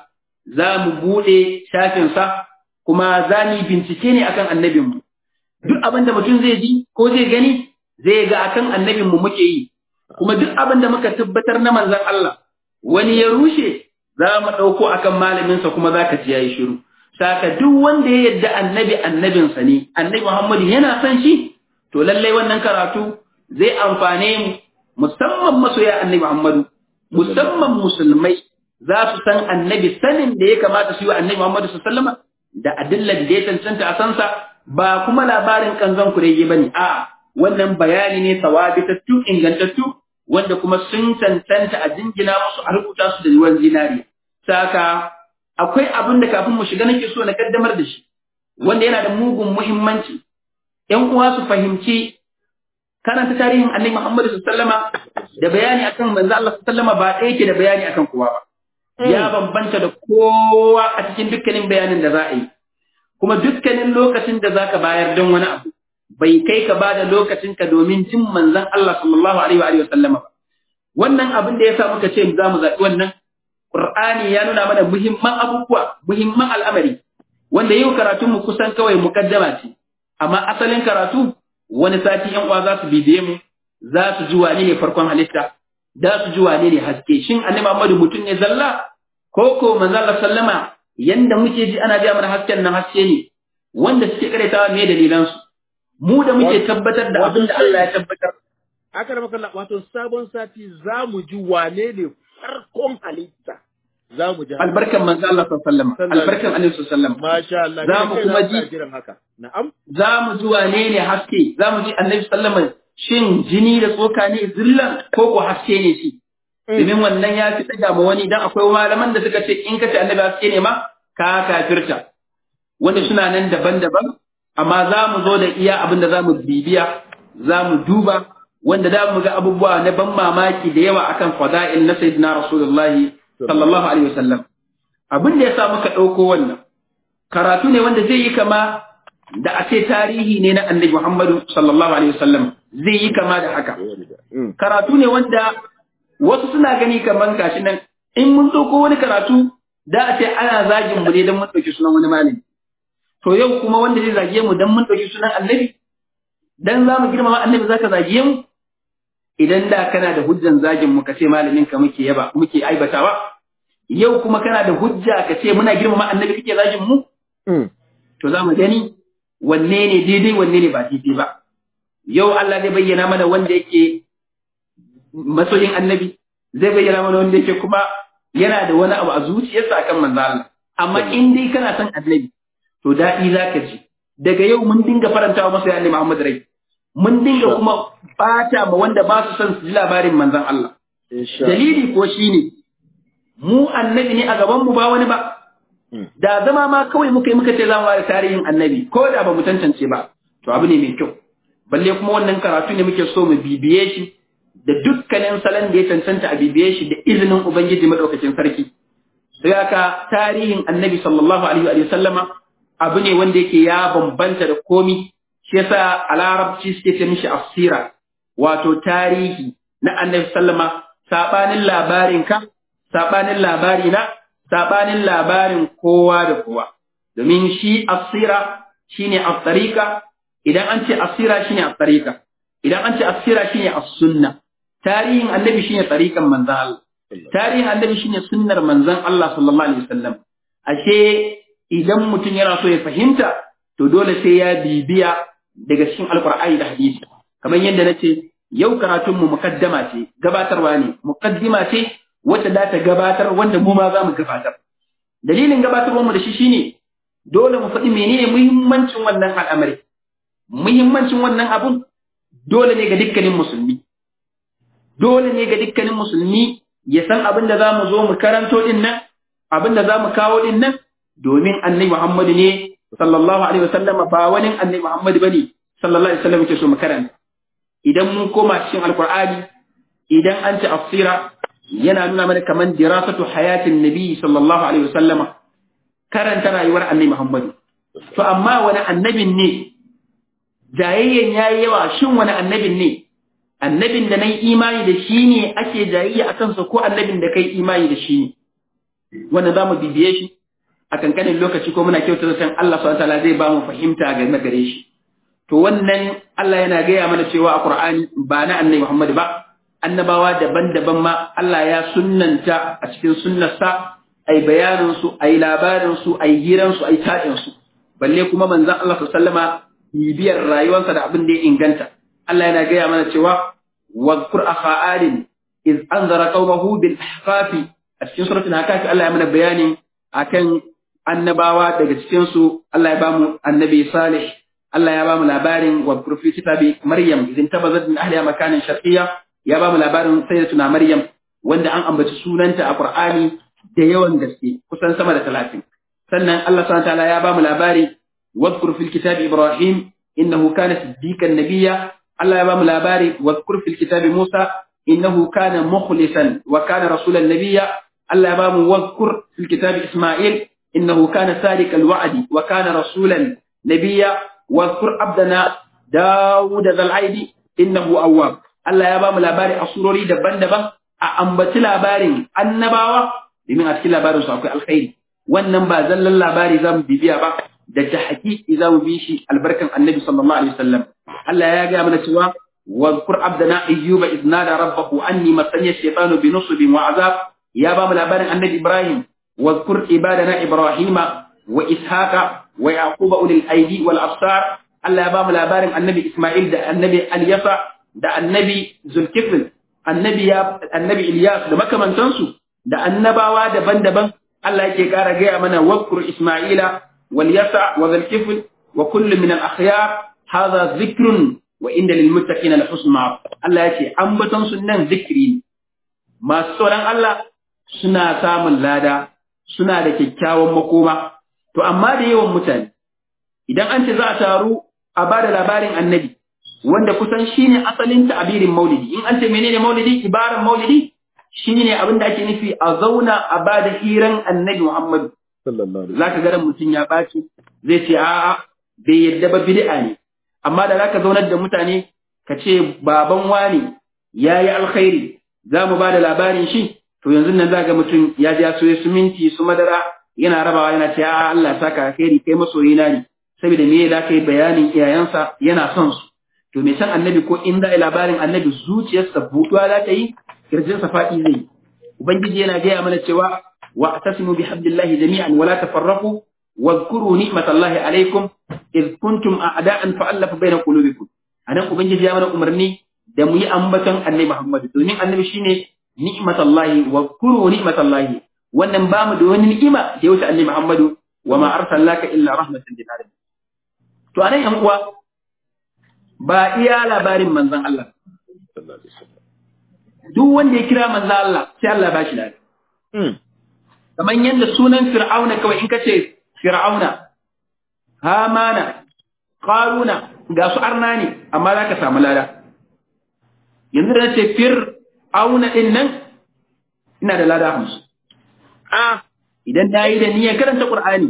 za mu buɗe shafinsa kuma za mu yi bincike ne akan annabinmu. Duk abin da mutum zai ji ko zai gani zai ga akan annabinmu muke yi, kuma duk abin da muka tabbatar na manzan Allah wani ya rushe za mu ɗauko akan malaminsa kuma za ka ji ya yi shiru. Saka duk wanda ya yadda annabi annabinsa ne, annabi Muhammadu yana son shi, to lallai wannan karatu zai amfane mu musamman masoya annabi Muhammadu, musamman musulmai za su san annabi sanin da ya kamata su yi wa annabi Muhammadu su sallama da adillar da ya cancanta a sansa ba kuma labarin kanzon kurege ba ne, a'a wannan bayani ne sawabitattu ingantattu wanda kuma sun cancanta a jingina musu a rubuta su da ruwan zinari. Saka akwai abin da kafin mu shiga nake so na kaddamar da shi, wanda yana da mugun muhimmanci. ‘Yan uwa su fahimci karanta tarihin annabi Muhammadu sallama da bayani akan manzo Allah sallama ba ɗaya yake da bayani akan kowa ba. Ya bambanta da kowa a cikin dukkanin bayanin da za a yi. Kuma dukkanin lokacin da za ka bayar don wani abu, bai kai ka ba da lokacinka domin jin manzon Allah sallallahu alaihi wa sallama ba. Wannan abin da ya sa muka ce za mu zaɓi wannan, Ƙur'ani ya nuna mana muhimman abubuwa, muhimman al'amari, wanda yau karatunmu kusan kawai mukaddama ce, amma asalin karatu wani sati ‘yan uwa za su bibiye mu, za su ji wane ne farkon halitta, za su ji wane ne haske, shin annabi Muhammadu mutum ne zalla, ko ko manzo Allah sallama yanda muke ji ana biya mana hasken nan haske ne, wanda suke karetawa me dalilansu. Mu da muke tabbatar da abin da Allah ya tabbatar. Aka da makalla wato sabon sati za mu ji wane ne farkon halitta. Za mu ji Albarkan manzo Allah sallallahu alaihi wasallam, albarkan Annabi sallallahu alaihi wasallam. Masha Allah. Za mu kuma ji jiran haka. Na'am. za mu ji wane ne haske, za mu ji Annabi sallallahu alaihi wasallam shin jini da tsoka ne zillan ko ko haske ne shi. Domin wannan ya fi tsaga ma wani dan akwai malaman da suka ce in ka ce Annabi haske ne ma ka kafirta. Wanda suna nan daban-daban amma za mu zo da iya abin da za mu bibiya, za mu duba wanda za mu ga abubuwa na ban mamaki da yawa akan fada'il na sayyidina Rasulullahi sallallahu alaihi wasallam. Abin da ya sa muka ɗauko wannan karatu ne wanda zai yi kama da a ce tarihi ne na annabi Muhammadu sallallahu alaihi wasallam zai yi kama da haka. Karatu ne wanda wasu suna gani kaman gashi nan in mun ɗauko wani karatu da a ce ana zagin mu ne don mun ɗauki sunan wani malami. To yau kuma wanda zai zage mu don mun ɗauki sunan annabi dan za mu girmama annabi zaka zage mu idan da kana da hujjan zagin mu ka ce malamin ka muke yaba muke aibatawa yau kuma kana da hujja ka ce muna girmama annabi kake zagin mu to za mu gani wanne ne daidai wanne ne ba daidai ba yau Allah zai bayyana mana wanda yake masoyin annabi zai bayyana mana wanda yake kuma yana da wani abu a zuciyarsa akan manzo Allah amma in dai kana son annabi to daɗi zaka ji daga yau mun dinga farantawa masa ya Muhammad rai mun dinga kuma bata ma wanda ba su son su ji labarin manzon Allah dalili ko shine mu annabi ne a gaban mu ba wani ba da zama ma kawai muka yi muka ce za mu ware tarihin annabi ko da ba mu tantance ba to abu ne mai kyau balle kuma wannan karatu ne muke so mu bibiye shi da dukkanin salon da ya cancanta a bibiye shi da izinin ubangiji madaukakin sarki sai haka tarihin annabi sallallahu alaihi wa sallama abu ne wanda yake ya bambanta da komi shi yasa a larabci suke ce mishi asira wato tarihi na annabi sallama sabanin labarin ka sabanin labari na sabanin labarin kowa da kowa domin shi asira shine as-tariqa idan an ce asira shine as-tariqa idan an ce asira shine as-sunna tarihin annabi shine tariqan manzon Allah tarihin annabi shine sunnar manzon Allah sallallahu alaihi wasallam ashe idan mutum yana so ya fahimta to dole sai ya bibiya daga cikin alqur'ani da hadisi kamar yadda nace yau karatun mu mukaddama ce gabatarwa ne mukaddima ce wacce za ta gabatar wanda mu ma za mu gabatar dalilin gabatarwar mu da shi shine dole mu faɗi menene muhimmancin wannan al'amari muhimmancin wannan abun dole ne ga dukkanin musulmi dole ne ga dukkanin musulmi ya san abin da za mu zo mu karanto din nan abin da za mu kawo din nan domin annabi Muhammadu ne sallallahu alaihi wasallama ba wani annabi Muhammadu bane sallallahu alaihi wasallam ke so mu karanta idan mun koma cikin alqur'ani idan an ci afsira yana nuna mana kaman dirasatu hayatin nabi sallallahu alaihi wasallama karanta rayuwar annabi Muhammadu to amma wani annabin ne jayayyen yayi yawa shin wani annabin ne annabin da nayi imani da shi ne ake jayayya akan sa ko annabin da kai imani da shi ne wannan zamu bibiye shi a kankanin lokaci ko muna kyautar san Allah subhanahu wataala zai ba mu fahimta game gare shi to wannan Allah yana gaya mana cewa a Qur'ani ba na annabi Muhammad ba annabawa daban-daban ma Allah ya sunnanta a cikin sunnarsa ai bayanin su ai labarin su ai hiran su ai tadin su balle kuma manzon Allah sallama bibiyar rayuwarsa da abin da ya inganta Allah yana gaya mana cewa wadhkur akha adin iz anzara qaumahu bil ahqafi a cikin suratul hakafi Allah ya mana bayani akan annabawa daga cikin su Allah ya bamu annabi salih Allah ya bamu labarin wa fi kitabi maryam idan tabazat min ahliha makanan sharqiyya ya bamu labarin sayyidatuna maryam wanda an ambaci sunanta a qur'ani da yawan gaske kusan sama da 30 sannan Allah subhanahu wa ta'ala ya bamu labari واذكر في الكتاب إبراهيم إنه كان صديقا نبيا الله يبام لاباري واذكر في الكتاب موسى إنه كان مخلصا وكان رسولا نبيا الله يبام واذكر في الكتاب إسماعيل إنه كان صادق الوعد وكان رسولا نبيا واذكر عبدنا داود ذا العيد إنه أواب الله يبام لاباري أصوري دبن دبن أأنبت لاباري النباوة بمن أتكي لاباري سأقول الخير wannan ba zallan labari zamu bibiya ba da ta haƙiƙi za mu bi shi albarkan annabi sallallahu alaihi wasallam Allah ya ga mana cewa واذكر عبدنا أيوب إذ نادى ربه أني مسني الشيطان بنصب وعذاب يا بام الأبان النبي إبراهيم واذكر عبادنا إبراهيم وإسحاق ويعقوب أولي الأيدي والأبصار الله يا بام الأبان النبي إسماعيل ده النبي اليسع ده النبي ذو الكفل النبي يا النبي إلياس ده مكة من تنسو ده النبوة دبن دبن الله يكي كارا جاء منا واذكر إسماعيل واليسع وذا الكفل وكل من الأخيار هذا ذكر وإن للمتقين لحسن معاب الله يكي أنبتن سنن ذكرين ما سوران الله suna samun lada suna da kyakkyawan makoma to amma da yawan mutane idan an ce za a taru a ba da labarin annabi wanda kusan shine asalin ta'abirin maulidi in an ce menene maulidi ibaran maulidi shine abin da ake nufi a zauna a ba da hiran annabi Muhammadu za ka garan mutum ya ɓaci zai ce a'a bai yadda ba bid'a ne amma da za ka zaunar da mutane ka ce baban wani ya yi alkhairi za mu ba da labarin shi to yanzu nan za ga mutum ya ja soye su minti su madara yana rabawa yana ce a'a Allah ya saka alkhairi kai masoyina ne saboda me da kai bayanin iyayensa yana son su to me san annabi ko in za a labarin annabi zuciyarsa buɗuwa za ta yi kirjinsa faɗi zai ubangiji yana gaya mana cewa واعتصموا بحبل الله جميعا ولا تفرقوا واذكروا نعمة الله عليكم إذ كنتم أعداء فألف بين قلوبكم أنا أبنجي يا من أمرني دمي أنبتا أني محمد دومين أنبي شيني نعمة الله واذكروا نعمة الله wannan ba mu da wani ni'ima da ya wuce annabi Muhammadu wa ma arsalnaka illa rahmatan lil alamin to anan yan uwa ba iya labarin manzon Allah duk wanda ya kira manzon Allah sai Allah ba shi lafiya kamar yadda sunan fir'auna kawai in ka ce fir'auna hamana qaruna ga su arna ne amma za ka samu lada yanzu da ce fir'auna din nan ina da lada hamsin a idan na yi da niyyar karanta qur'ani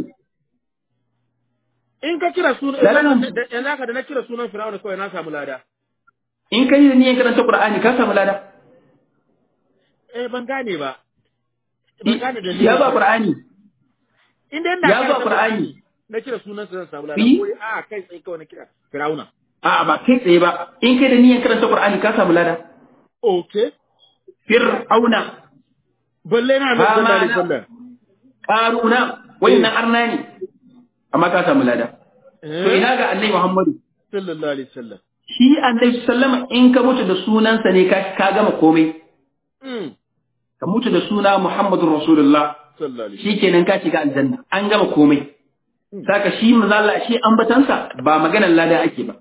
in ka kira sunan yanzu haka da na kira sunan fir'auna kawai na samu lada in ka yi da niyyar karanta qur'ani ka samu lada eh ban gane ba ya ba qur'ani inda ina ya ba qur'ani na kira sunan sa zan samu lada Yi? ko a kai tsaye kawai na kira fir'auna a'a ba kai tsaye ba in kai da niyyar karanta qur'ani ka samu lada okay fir'auna balle na da Hamana. sallallahu alaihi wasallam qaruna wannan arna ne amma ka samu lada to ina ga annabi muhammadu sallallahu alaihi wasallam shi annabi sallama in ka mutu da sunansa ne ka ka gama komai mm ka mutu da suna muhammadur rasulullah sallallahu alaihi shikenan ka shiga aljanna an gama komai saka shi manzala shi ambatansa ba maganar lada ake ba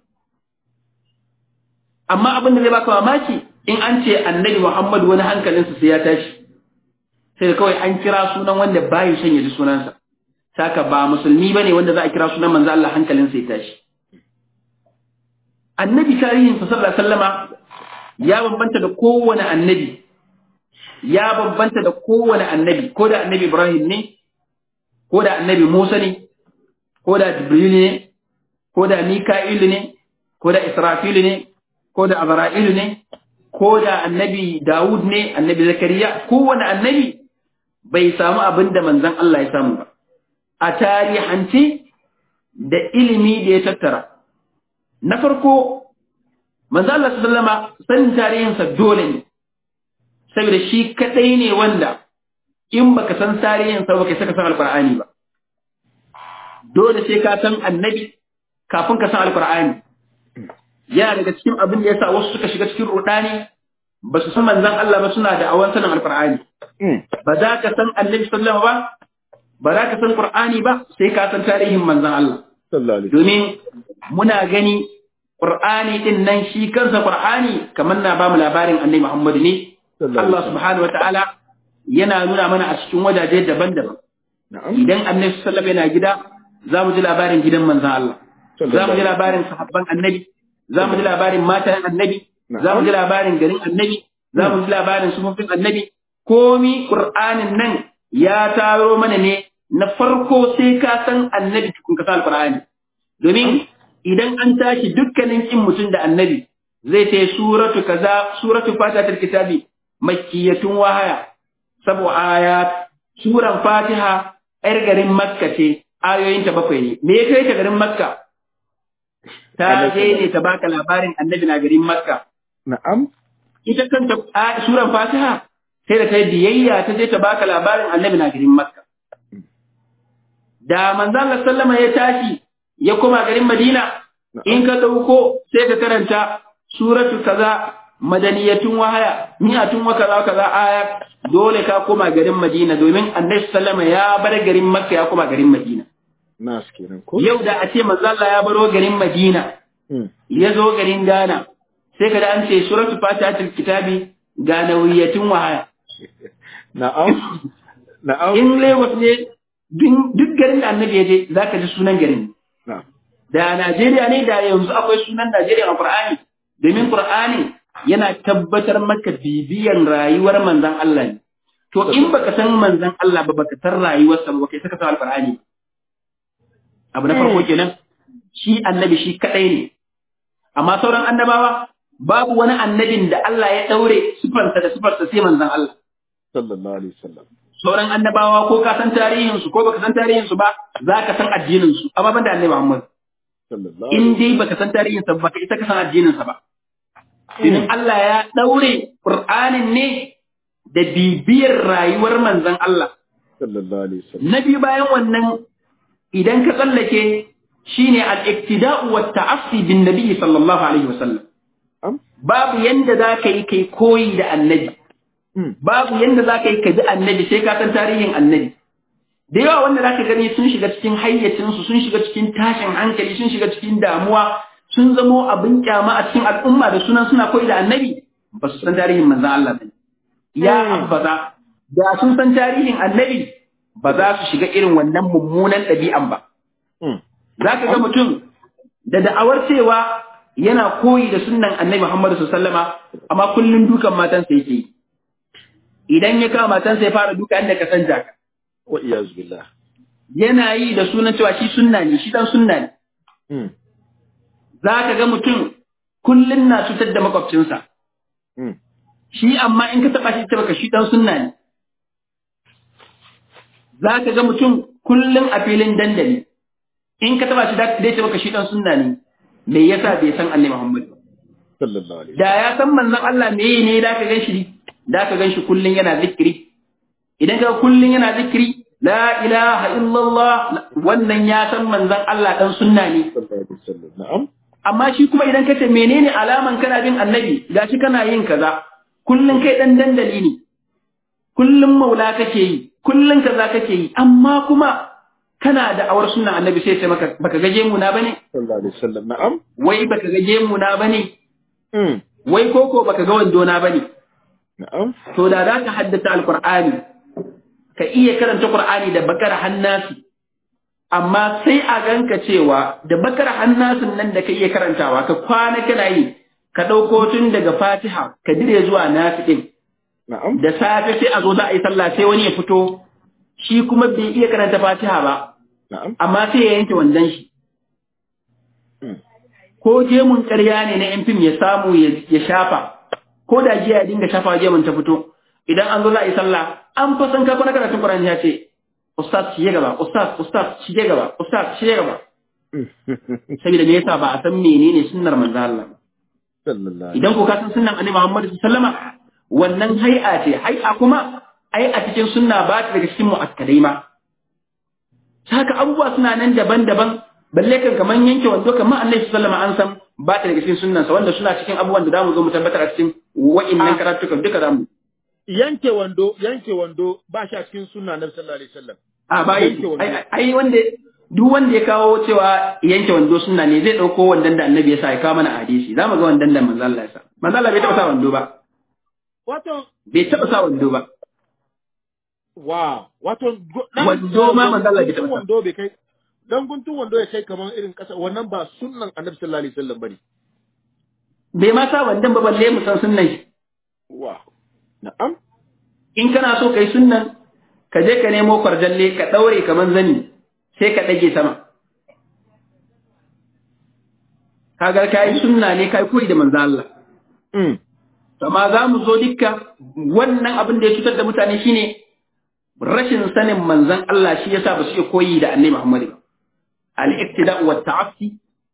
amma abin da zai baka mamaki in an ce annabi Muhammad wani hankalinsa sai ya tashi sai da kawai an kira sunan wanda bayi son ya ji sunansa saka ba musulmi bane wanda za a kira sunan manzo Allah hankalinsa ya tashi annabi tarihin sa sallallahu alaihi wasallama ya bambanta da kowane annabi ya bambanta da kowane annabi ko da annabi Ibrahim ne ko da annabi Musa ne ko da Jibril ne ko da Mika'il ne ko da Israfil ne ko da Azra'il ne ko da annabi Dawud ne annabi Zakariya kowane annabi bai samu abin da manzon Allah ya samu ba a tarihance da ilimi da ya tattara na farko manzo Allah sallama sanin tarihinsa dole ne saboda shi kadai ne wanda in baka san tarihinsa baka saka san alqur'ani ba dole sai ka san annabi kafin ka san alqur'ani yana daga cikin abin da yasa wasu suka shiga cikin rudani ba su san manzon Allah ba suna da awan sanin alqur'ani ba za ka san annabi sallallahu ba ba za ka san qur'ani ba sai ka san tarihin manzon Allah domin muna gani qur'ani din nan shi kansa qur'ani kamar na ba mu labarin annabi Muhammad ne Allah subhanahu wataala yana nuna mana a cikin wajaje daban-daban idan annabi sallallahu yana gida za mu ji labarin gidan manzon Allah za mu ji labarin sahabban annabi za mu ji labarin matan annabi za mu ji labarin garin annabi za mu ji labarin sufofin annabi komi qur'anin nan ya taro mana ne na farko sai ka san annabi tukun ka san alqur'ani domin idan an tashi dukkanin kin mutum da annabi zai ce suratu kaza suratu fatihatul kitabi makkiyatun wahaya sabu ayat suran fatiha yar garin makka ce ayoyinta bakwai ne me ya kai ta garin makka ta je ne ta baka labarin annabi na garin makka na'am ita kanta suran fatiha sai da ta yi biyayya ta je ta baka labarin annabi na garin makka da manzo Allah sallama ya tashi ya koma garin Madina in ka dauko sai ka karanta suratu kaza madaniyatun wahaya mi'atun wa kaza kaza aya dole ka koma garin Madina domin Annabi sallama ya bar garin Makka ya koma garin Madina nas kenan ko yau da a ce manzo Allah ya baro garin Madina ya zo garin Ghana sai ka da an ce suratu fatihatul kitabi ganawiyatun wahaya na'am na'am in Lagos ne duk garin da annabi ya je za ka ji sunan garin. Da Najeriya ne da yanzu akwai sunan Najeriya a Qur'ani, domin Qur'ani yana tabbatar maka bibiyan rayuwar manzan Allah ne. To in baka san manzan Allah ba baka san rayuwarsa ba baka saka san Al-Qur'ani. Abu na farko kenan shi annabi shi kadai ne. Amma sauran annabawa babu wani annabin da Allah ya daure sifarsa da sifarsa sai manzan Allah. Sallallahu alaihi wasallam. sauran annabawa ko ka san tarihinsu ko baka san tarihinsu ba za ka san addininsu amma ban da annabi Muhammad in dai baka san tarihinsa ba baka isa ka san addininsa ba domin Allah ya daure Qur'anin ne da bibiyar rayuwar manzon Allah sallallahu alaihi wasallam na biyu bayan wannan idan ka tsallake shine al-iktida'u wa ta'assi bin nabi sallallahu alaihi wasallam babu yanda za ka yi kai koyi da annabi babu yanda za ka yi ka bi annabi sai ka san tarihin annabi da yawa wanda za ka gani sun shiga cikin hayyacinsu sun shiga cikin tashin hankali sun shiga cikin damuwa sun zamo abin kyama a cikin al'umma da sunan suna koyi da annabi ba su san tarihin manzan Allah ba ya abbaza da sun san tarihin annabi ba za su shiga irin wannan mummunan ɗabi'an ba za ka ga mutum da da'awar cewa yana koyi da sunnan annabi Muhammadu sallama amma kullum dukan matansa yake yi idan ya kama matansa ya fara duka inda ka san jaka. Wa iyaz billah. Yana yi da sunan cewa shi sunna ne, shi dan sunna ne. Za ka ga mutum kullum na cutar da makwabcinsa. Shi amma in ka taɓa shi ta baka shi dan sunna ne. Za ka ga mutum kullum a filin dandali. In ka taɓa shi dai ta baka shi dan sunna ne. Me yasa bai san Annabi Muhammad ba? Sallallahu alaihi Da ya san manzon Allah me ne da ka gan shi da ka gan shi kullum yana zikiri idan ka kullum yana zikiri la ilaha illallah wannan ya san manzon Allah dan sunna ne wasallam na'am amma shi kuma idan ka ce menene alaman kana bin annabi gashi kana yin kaza kullum kai dan dandali ne kullum maula kake yi kullum kaza kake yi amma kuma kana da awar sunna annabi sai ce maka baka gaje mu na bane sallallahu alaihi wasallam na'am wai baka gaje mu na bane wai koko baka ga wando na bane na'am to da za ka haddata alkur'ani ka iya karanta qur'ani da bakar hannasi amma sai a ganka cewa da bakar hannasin nan da ka iya karantawa ka kwana kana yi ka ɗauko tun daga fatiha ka dire zuwa nasi ɗin na'am da safe sai a zo za a yi sallah sai wani ya fito shi kuma bai iya karanta fatiha ba na'am amma sai ya yanke wandon shi ko jemun ƙarya ne na yan fim ya samu ya shafa ko da jiya ya dinga shafa gemun ta fito idan an zo za a yi sallah an fa san ka kwana karatun Qur'ani ya ce ustaz shige gaba ustaz ustaz shige gaba ustaz shige gaba saboda me yasa ba a san menene sunnar manzo Allah sallallahu idan ko ka san sunnan annabi Muhammad sallama wannan hay'a ce hay'a kuma ai a cikin sunna ba ta daga cikin mu'akkadai ma saka abubuwa suna nan daban-daban balle kan kaman yanke wando kamar annabi sallama an san ba ta daga cikin sunnansa wanda suna cikin abubuwan da zamu zo mu tabbatar a cikin wa'innan karatukan duka zamu yanke wando yanke wando ba shi a cikin sunna na sallallahu alaihi wasallam a ba Yanke wando. ai ai wanda duk wanda ya kawo cewa yanke wando sunna ne zai dauko wandan da annabi ya sa ya kawo mana a hadisi zamu ga wandan da manzo Allah ya sa manzo Allah bai taba sa wando ba wato bai taba sa wando ba wow wato go- dan- Wando ma manzo Allah bai guntun taɓa sa. wando bai kai dan guntun wando ya kai kaman irin kasa wannan ba sunnan annabi sallallahu alaihi wasallam bane bai ma sa wandan ba balle mu san sunnan shi wow na'am in kana so kai sunnan ka je ka nemo kwarjalle ka daure kaman zani sai ka dage sama kaga kai sunna ne kai koyi da manzo Allah mm amma za mu zo dukka wannan abin da ya cutar da mutane shine rashin sanin manzon Allah shi yasa ba su iya koyi da annabi Muhammad ba al-iqtida' wa ta'assi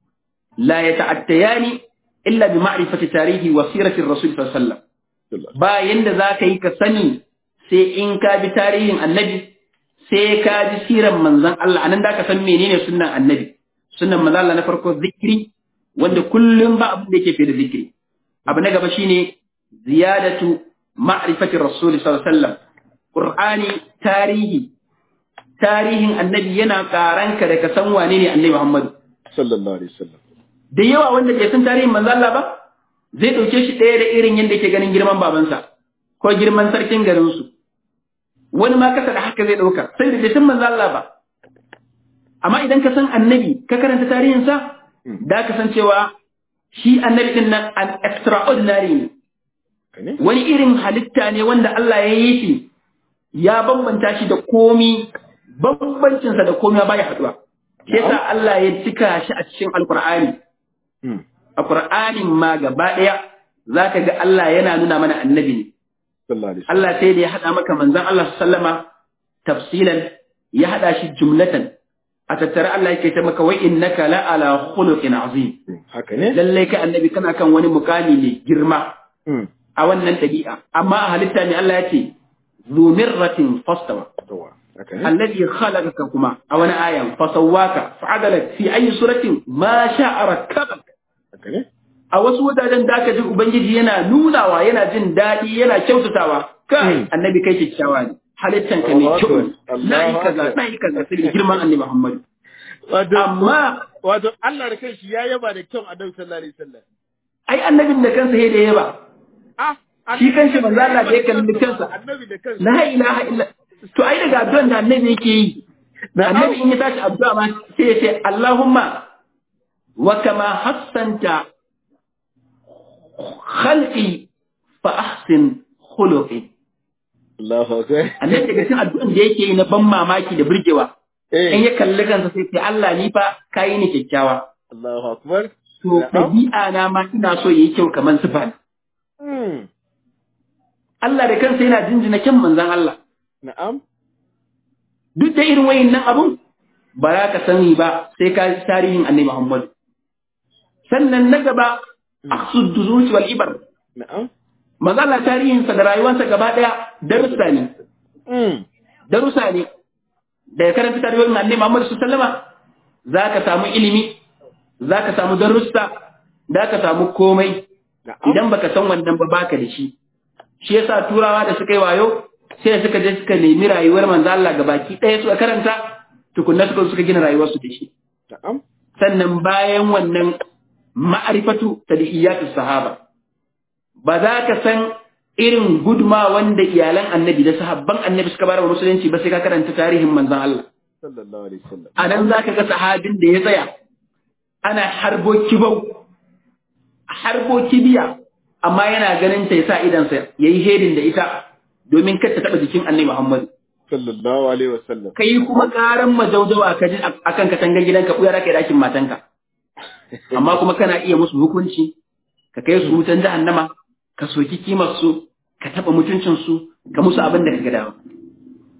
la yata'attayani illa bi ma'rifati tarihi wa sirati ar-rasul sallallahu alaihi wasallam ba yanda za ka yi ka sani sai in ka bi tarihin annabi sai ka ji siran manzon Allah anan da ka san menene sunnan annabi sunnan manzon Allah na farko zikiri wanda kullum ba abin da yake fi da zikiri abu na gaba shine ziyadatu ma'rifati rasul sallallahu alaihi wasallam qur'ani tarihi tarihin annabi yana karanka da ka san wane ne annabi Muhammad sallallahu alaihi wasallam da yawa wanda bai san tarihin manzo Allah ba zai dauke shi ɗaya da irin yadda yake ganin girman babansa ko girman sarkin garin su wani ma kasa da haka zai dauka sai da bai san manzo Allah ba amma idan ka san annabi ka karanta tarihinsa da ka san cewa shi annabi din nan an extraordinary ne kane wani irin halitta ne wanda Allah ya yi shi ya bambanta shi da komi bambancinsa da komi baya haduwa shi yasa Allah ya cika shi a cikin alkur'ani mm a qur'anin ma gaba daya zaka ga Allah yana nuna mana annabi ne sallallahu alaihi wasallam Allah sai da ya hada maka manzon Allah sallama tafsilan ya hada shi jumlatan a tattare Allah yake ta maka wa innaka la ala khuluqin azim Mm, haka ne lallai kai annabi kana kan wani mukami mai girma mm a wannan ɗabi'a amma a halitta ne Allah ya ce zu mirratin fastawa tawa haka ne alladhi khalaqaka kuma a wani ayan fasawwaka fa'adalak fi ayi suratin ma sha'a rakkabak haka ne a wasu wajajen da aka ji ubangiji yana nunawa yana jin daɗi yana kyautatawa kai Hmm. annabi kai kyakkyawa ne halittan ka mai Allahu kyau Akbar. na yi Allahu kaza Akbar. na yi kaza sai girman annabi Muhammad wato amma wato Allah da kanshi ya yaba da kyau annabi sallallahu alaihi wasallam ai annabin da kansa sai da yaba ah Shi kanshi manzo Allah da ya kalli kansa. annabi da kansa la ilaha illa to ai daga addu'an da annabi yake yi annabi in ya tashi addu'a ma sai ya ce Allahumma wa kama hassanta khalqi fa ahsin khuluqi Allahu akbar annabi daga cikin addu'an da yake yi na ban mamaki da burgewa in eh ya kalli kansa sai ce Allah ni fa kai ni kyakkyawa Allahu akbar to Na'am. ɗabi'a na ma ina so yayi kyau kamar sifa mm Allah da kansa yana jinjina kyan manzon Allah na'am duk da irin wayannan abun ba za ka sani ba sai ka ji tarihin annabi Muhammad sannan na gaba aqsud duzuci wal ibar na'am magana tarihinsa da rayuwarsa gaba daya darussa ne mm darussa ne da ya karanta tarihin annabi Muhammad sallallahu alaihi za ka samu ilimi za ka samu darussa za ka samu komai na'am idan baka san wannan ba baka da shi shi yasa turawa da suka yi wayo sai suka je suka nemi rayuwar manzo Allah gabaki ɗaya suka karanta tukunna suka suka gina rayuwarsu da shi na'am sannan bayan wannan ma'arifatu tadiyyatus sahaba ba za ka san irin gudma wanda iyalan annabi da sahabban annabi suka bayar wa musulunci ba sai ka karanta tarihin manzon Allah sallallahu alaihi wasallam a nan za ka ga sahabin da ya tsaya ana harbo kibau harbo kibiya amma yana ganin ta ya sa idansa ya yi hedin da ita domin kar ta taɓa jikin annabi Muhammad sallallahu alaihi wasallam kai kuma karan majaujawa ka ji akan katangar gidanka ɓuyar kai ɗakin matanka amma kuma kana iya musu hukunci ka kai su wutan jahannama ka soki kimar su ka taɓa mutuncin su ka musu abin da ka ga dama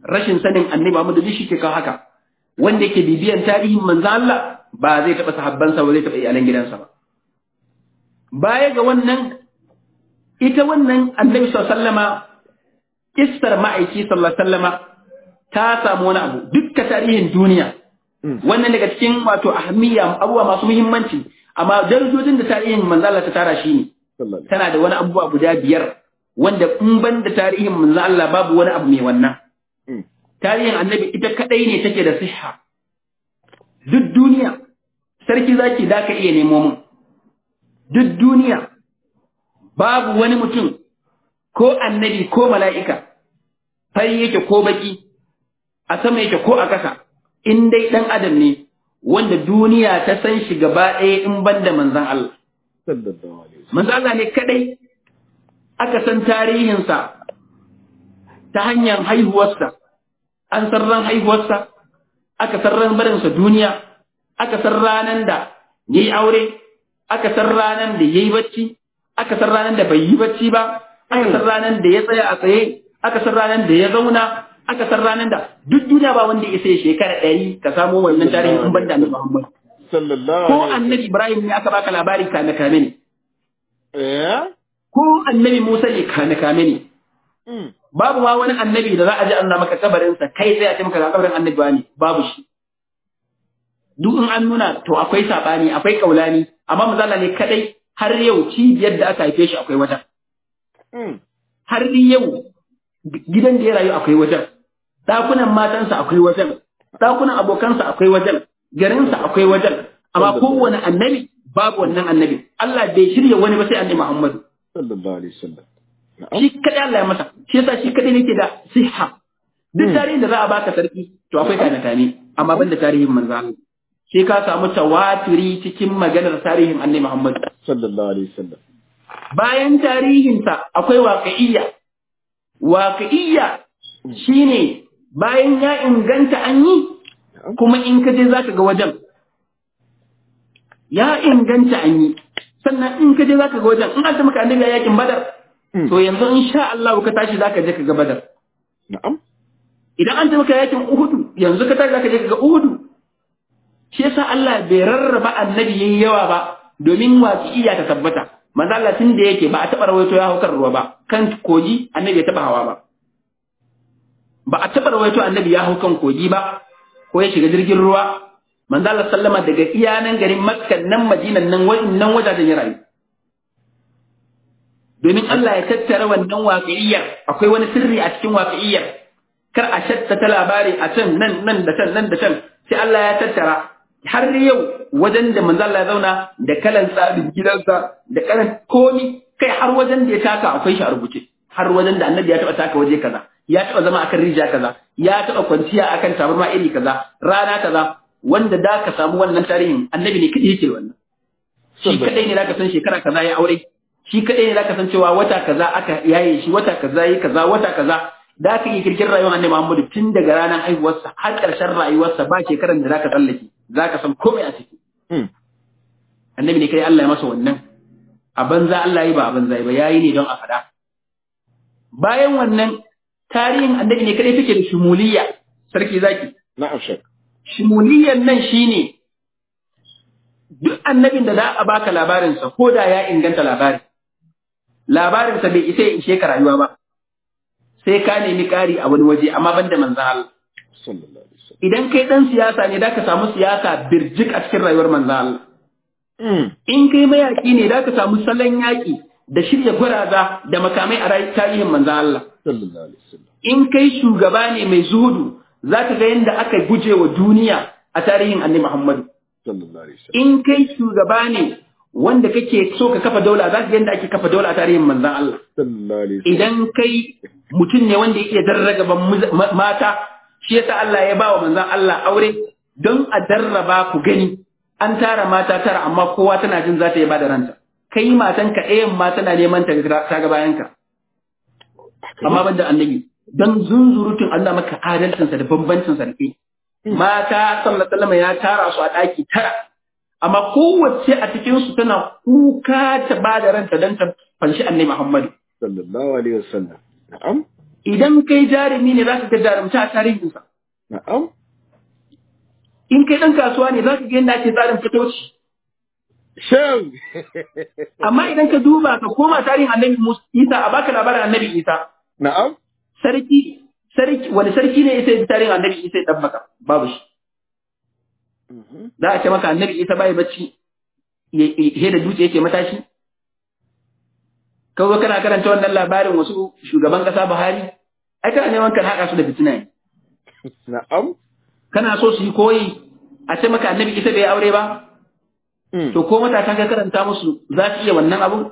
rashin sanin annabi Muhammad duk shi ke kawo haka wanda yake bibiyan tarihin manzo Allah ba zai taɓa sahabbansa ba zai taɓa iyalan gidansa ba baya ga wannan ita wannan annabi sallama kissar ma'aiki sallallahu sallama ta samu wani abu dukkan tarihin duniya wannan daga cikin wato ahammiya abubuwa masu muhimmanci amma darajojin da tarihin manzo Allah ta tara shi ne tana da wani abubuwa guda biyar wanda in ban da tarihin manzo Allah babu wani abu mai wannan tarihin annabi ita kadai ne take da siha duk duniya sarki zaki da ka iya nemo mun duk duniya babu wani mutum ko annabi ko mala'ika fari yake ko baki a sama yake ko a ƙasa in dai ɗan adam ne wanda duniya ta san shi gaba ɗaya in ban da manzan Allah. Manzan Allah ne kaɗai aka san tarihinsa ta hanyar haihuwarsa, an san ran haihuwarsa, aka san ran barinsa duniya, aka san ranar da ya yi aure, aka san ranar da ya yi bacci, aka san ranar da bai yi bacci ba, aka san ranar da ya tsaya a tsaye, aka san ranar da ya zauna, aka san ranar da duk duniya ba wanda ya sai shekara ɗari ka samo wannan tarihi in ban da annabi Muhammad. Ko annabi Ibrahim ne aka baka labari kame kame ne. Ko annabi Musa ne kame kame ne. Babu ma wani annabi da za a ji an maka kabarinsa kai sai a ce maka ga kabarin annabi ne babu shi. Duk in an nuna to akwai saɓani akwai kaulani amma mazala ne kadai har yau cibiyar da aka haife shi akwai wajen. Har yau gidan da ya rayu akwai wajen. ɗakunan matansa akwai wajen, ɗakunan abokansa akwai wajen, garinsa akwai wajen, amma kowane annabi babu wannan annabi. Allah bai shirya wani ba sai annabi Muhammadu. Sallallahu alaihi wasallam. Shi kaɗai Allah ya masa, shi yasa shi kaɗai nake da siha. Duk tarihin da za a baka sarki, to akwai kane kane, amma ban da tarihin manzo Allah. Sai ka samu tawaturi cikin maganar tarihin annabi Muhammadu. Sallallahu alaihi wasallam. Bayan tarihinsa akwai waƙa'iyya. Waƙa'iyya shine bayan ya inganta an yi kuma in ka je za ka ga wajen ya inganta an yi sannan in ka je za ka ga wajen in an ta maka annabi yakin badar to yanzu in sha Allah ka tashi za ka je ka ga badar Na'am. idan an ta maka yakin uhudu yanzu ka tashi za ka je ka ga uhudu shi yasa Allah bai rarraba annabi yayi yawa ba domin waƙiya ta tabbata manzo Allah tun da yake ba a taɓa rawaito ya hau kan ruwa ba kan kogi annabi ya taɓa hawa ba ba a taɓa rawaito annabi ya hau kan kogi ba ko ya shiga jirgin ruwa manzo Allah sallama daga iyanan garin Makka nan Madinan nan nan wajajen ya rayu domin Allah ya tattara wannan waƙiyyar akwai wani sirri a cikin waƙiyyar kar a shatta ta labari a can nan nan da can nan da can sai Allah ya tattara har yau wajen da manzo Allah ya zauna da kalan tsarin gidansa da kalan komi kai har wajen da ya taka akwai shi a rubuce har wajen da annabi ya taɓa taka waje kaza ya taɓa zama akan rijiya kaza ya taɓa kwanciya akan tabarma iri kaza rana kaza wanda da ka samu wannan tarihin annabi ne kadai yake wannan shi kadai ne zaka san shekara kaza ya aure shi kadai ne zaka san cewa wata kaza aka yaye shi wata kaza yi kaza wata kaza da ka yi kirkin rayuwar annabi Muhammadu tun daga ranar haihuwarsa har ƙarshen rayuwarsa ba shekaran da zaka tsallake zaka san komai a ciki annabi ne kai Allah ya masa wannan a banza Allah yi ba a banza ba yayi ne don a faɗa bayan wannan tarihin annabi ne kadai take da shumuliyya sarki zaki Na'am shek. shumuliyyan nan shine duk annabin da za a baka labarinsa ko da ya inganta labari labarinsa bai isa ya ishe ka rayuwa ba sai ka nemi ƙari a wani waje amma banda manzan Allah Sallallahu alaihi wasallam. idan kai dan siyasa ne da ka samu siyasa birjik a cikin rayuwar manzan Allah Mm. in kai mayaki ne da ka samu salon yaƙi da shirya gwaraza da makamai a rayu tarihin manzan Allah Sallallahu alaihi wasallam. in kai shugaba ne mai zuhudu za ka ga yadda aka guje wa duniya a tarihin annabi Muhammadu Sallallahu alaihi wasallam. in kai shugaba ne wanda kake so ka kafa daula za ka ga yadda ake kafa daula a tarihin manzan Allah Sallallahu alaihi wasallam. idan kai mutum ne wanda yake darragaban muz- ma- mata shi yasa Allah ya ba wa manzan Allah aure don a darraba ku gani an tara mata tara amma kowa tana jin za ta yi ba da ranta kai matanka ɗayan ma tana neman ta ga ta ga bayanka amma banda annabi don zunzurutun Allah maka adalcinsa da bambancinsa da kai mata sallallahu alaihi wasallam ya tara su a ɗaki tara amma kowace a cikin su tana kuka ta ba da ranta don ta fanshi annabi Muhammadu Sallallahu alaihi wasallam. Na'am. idan kai jarumi ne za ka ga jarumta a tarihinsa na'am in kai ɗan kasuwa ne za ka ga yadda ake tsarin fitoci shan amma idan ka duba ka koma tarihin annabi Musa Isa a baka labarin annabi Isa na'am sarki sarki wani sarki ne isa tarihin annabi Isa ya dabbaka babu shi za a ce maka annabi Isa bai bacci he da dutse yake matashi ka zo kana karanta wannan labarin wasu shugaban kasa Buhari ai kana neman kan haƙa su da fitina ne na'am kana so su yi koyi a ce maka annabi Isa bai aure ba to ko matasan ka karanta musu za su iya wannan abun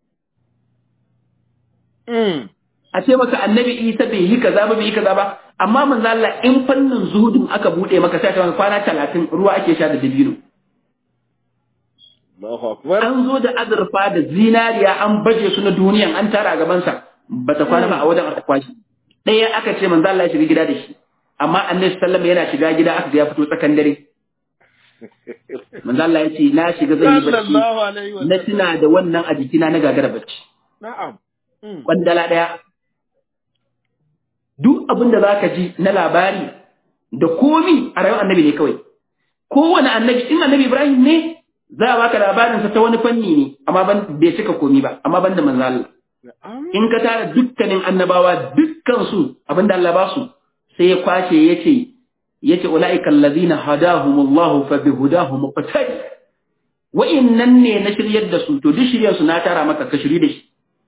a ce maka annabi Isa bai yi kaza ba bai yi kaza ba amma manzo Allah in fannin zuhudin aka bude maka sai ka kwana 30 ruwa ake sha da dabino Allahu akbar an zo da azurfa da zinariya an baje su na duniyan an tara a gaban sa bata kwana ba a wajen aka kwashi ɗaya aka ce manzo Allah ya shiga gida da shi amma annabi sallallahu alaihi yana shiga gida aka ga ya fito tsakan dare manzo Allah ya ce na shiga zan yi bacci sallallahu alaihi wa na tuna da wannan a jikina na gagara bacci na'am kwandala ɗaya duk abin da zaka ji na labari da komi a rayuwar annabi ne kawai kowane annabi in annabi Ibrahim ne za a baka labarinsa ta wani fanni ne amma ban bai cika komi ba amma ban da manzo Allah na'am in ka tara dukkanin annabawa dukkan su abinda Allah ba su sai ya kwashe yace yace ulaika allazina hadahumullahu fa bihudahum muqtadi wa innan ne na shiryar da su to duk shiryar su na tara maka ka shiri da shi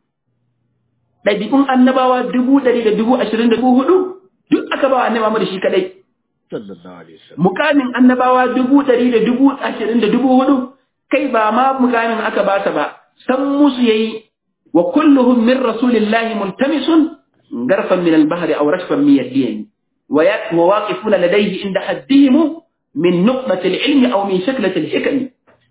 ɗabi'un annabawa dubu ɗari da dubu ashirin da dubu hudu duk aka ba wa annabi Muhammad shi kadai sallallahu alaihi wasallam mukamin annabawa dubu ɗari da dubu ashirin da dubu hudu kai ba ma mukamin aka ba ta ba san musu yayi wa kulluhum min rasulillahi multamisun garfan min al-bahri aw rashfan min al-diyan wa ya wa waqifuna ladayhi inda haddihim min nuqmati al-ilmi aw min shaklati al-hikam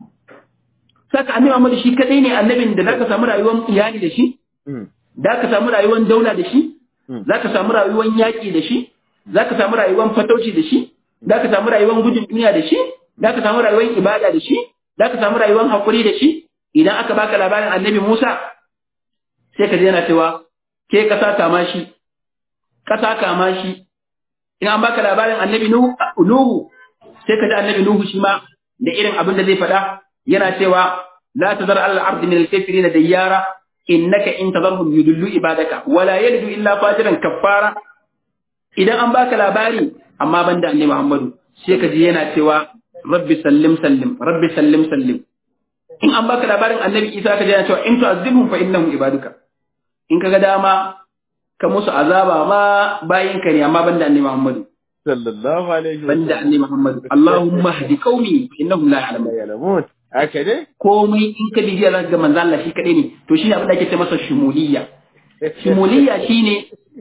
saka annabi Muhammad shi kadai ne annabin da zaka samu rayuwar iyali da shi da ka samu rayuwar daula da shi zaka samu rayuwar yaki da shi za ka samu rayuwar fatauci da shi, za ka samu rayuwar gudun duniya da shi, za ka samu rayuwar ibada da shi, za ka samu rayuwar haƙuri da shi, idan aka baka labarin annabi Musa, sai ka yana cewa, ke ƙasa kama shi, ƙasa kama shi, in an baka labarin annabi Nuhu, sai ka ji annabi Nuhu shi ma da irin abin da zai faɗa, yana cewa, la ta zara Allah ardi min al-kafirin da yara, innaka in tazarhum yudullu ibadaka wala yalidu illa fajiran kaffara idan an baka labari amma banda annabi Muhammadu sai ka ji yana cewa rabbi sallim sallim rabbi sallim sallim in an baka labarin annabi Isa ka ji yana cewa in tu'azzibhum fa innahum ibaduka in kaga dama ka musu azaba ma bayin ka ne amma banda annabi Muhammadu sallallahu alaihi wasallam banda annabi Muhammadu Allahumma hdi qaumi innahum la ya'lamun ya'lamun haka ne komai in ka bibiya zaka ga manzo Allah shi kadai ne to shi abin da ake ce masa shumuliyya shumuliyya shine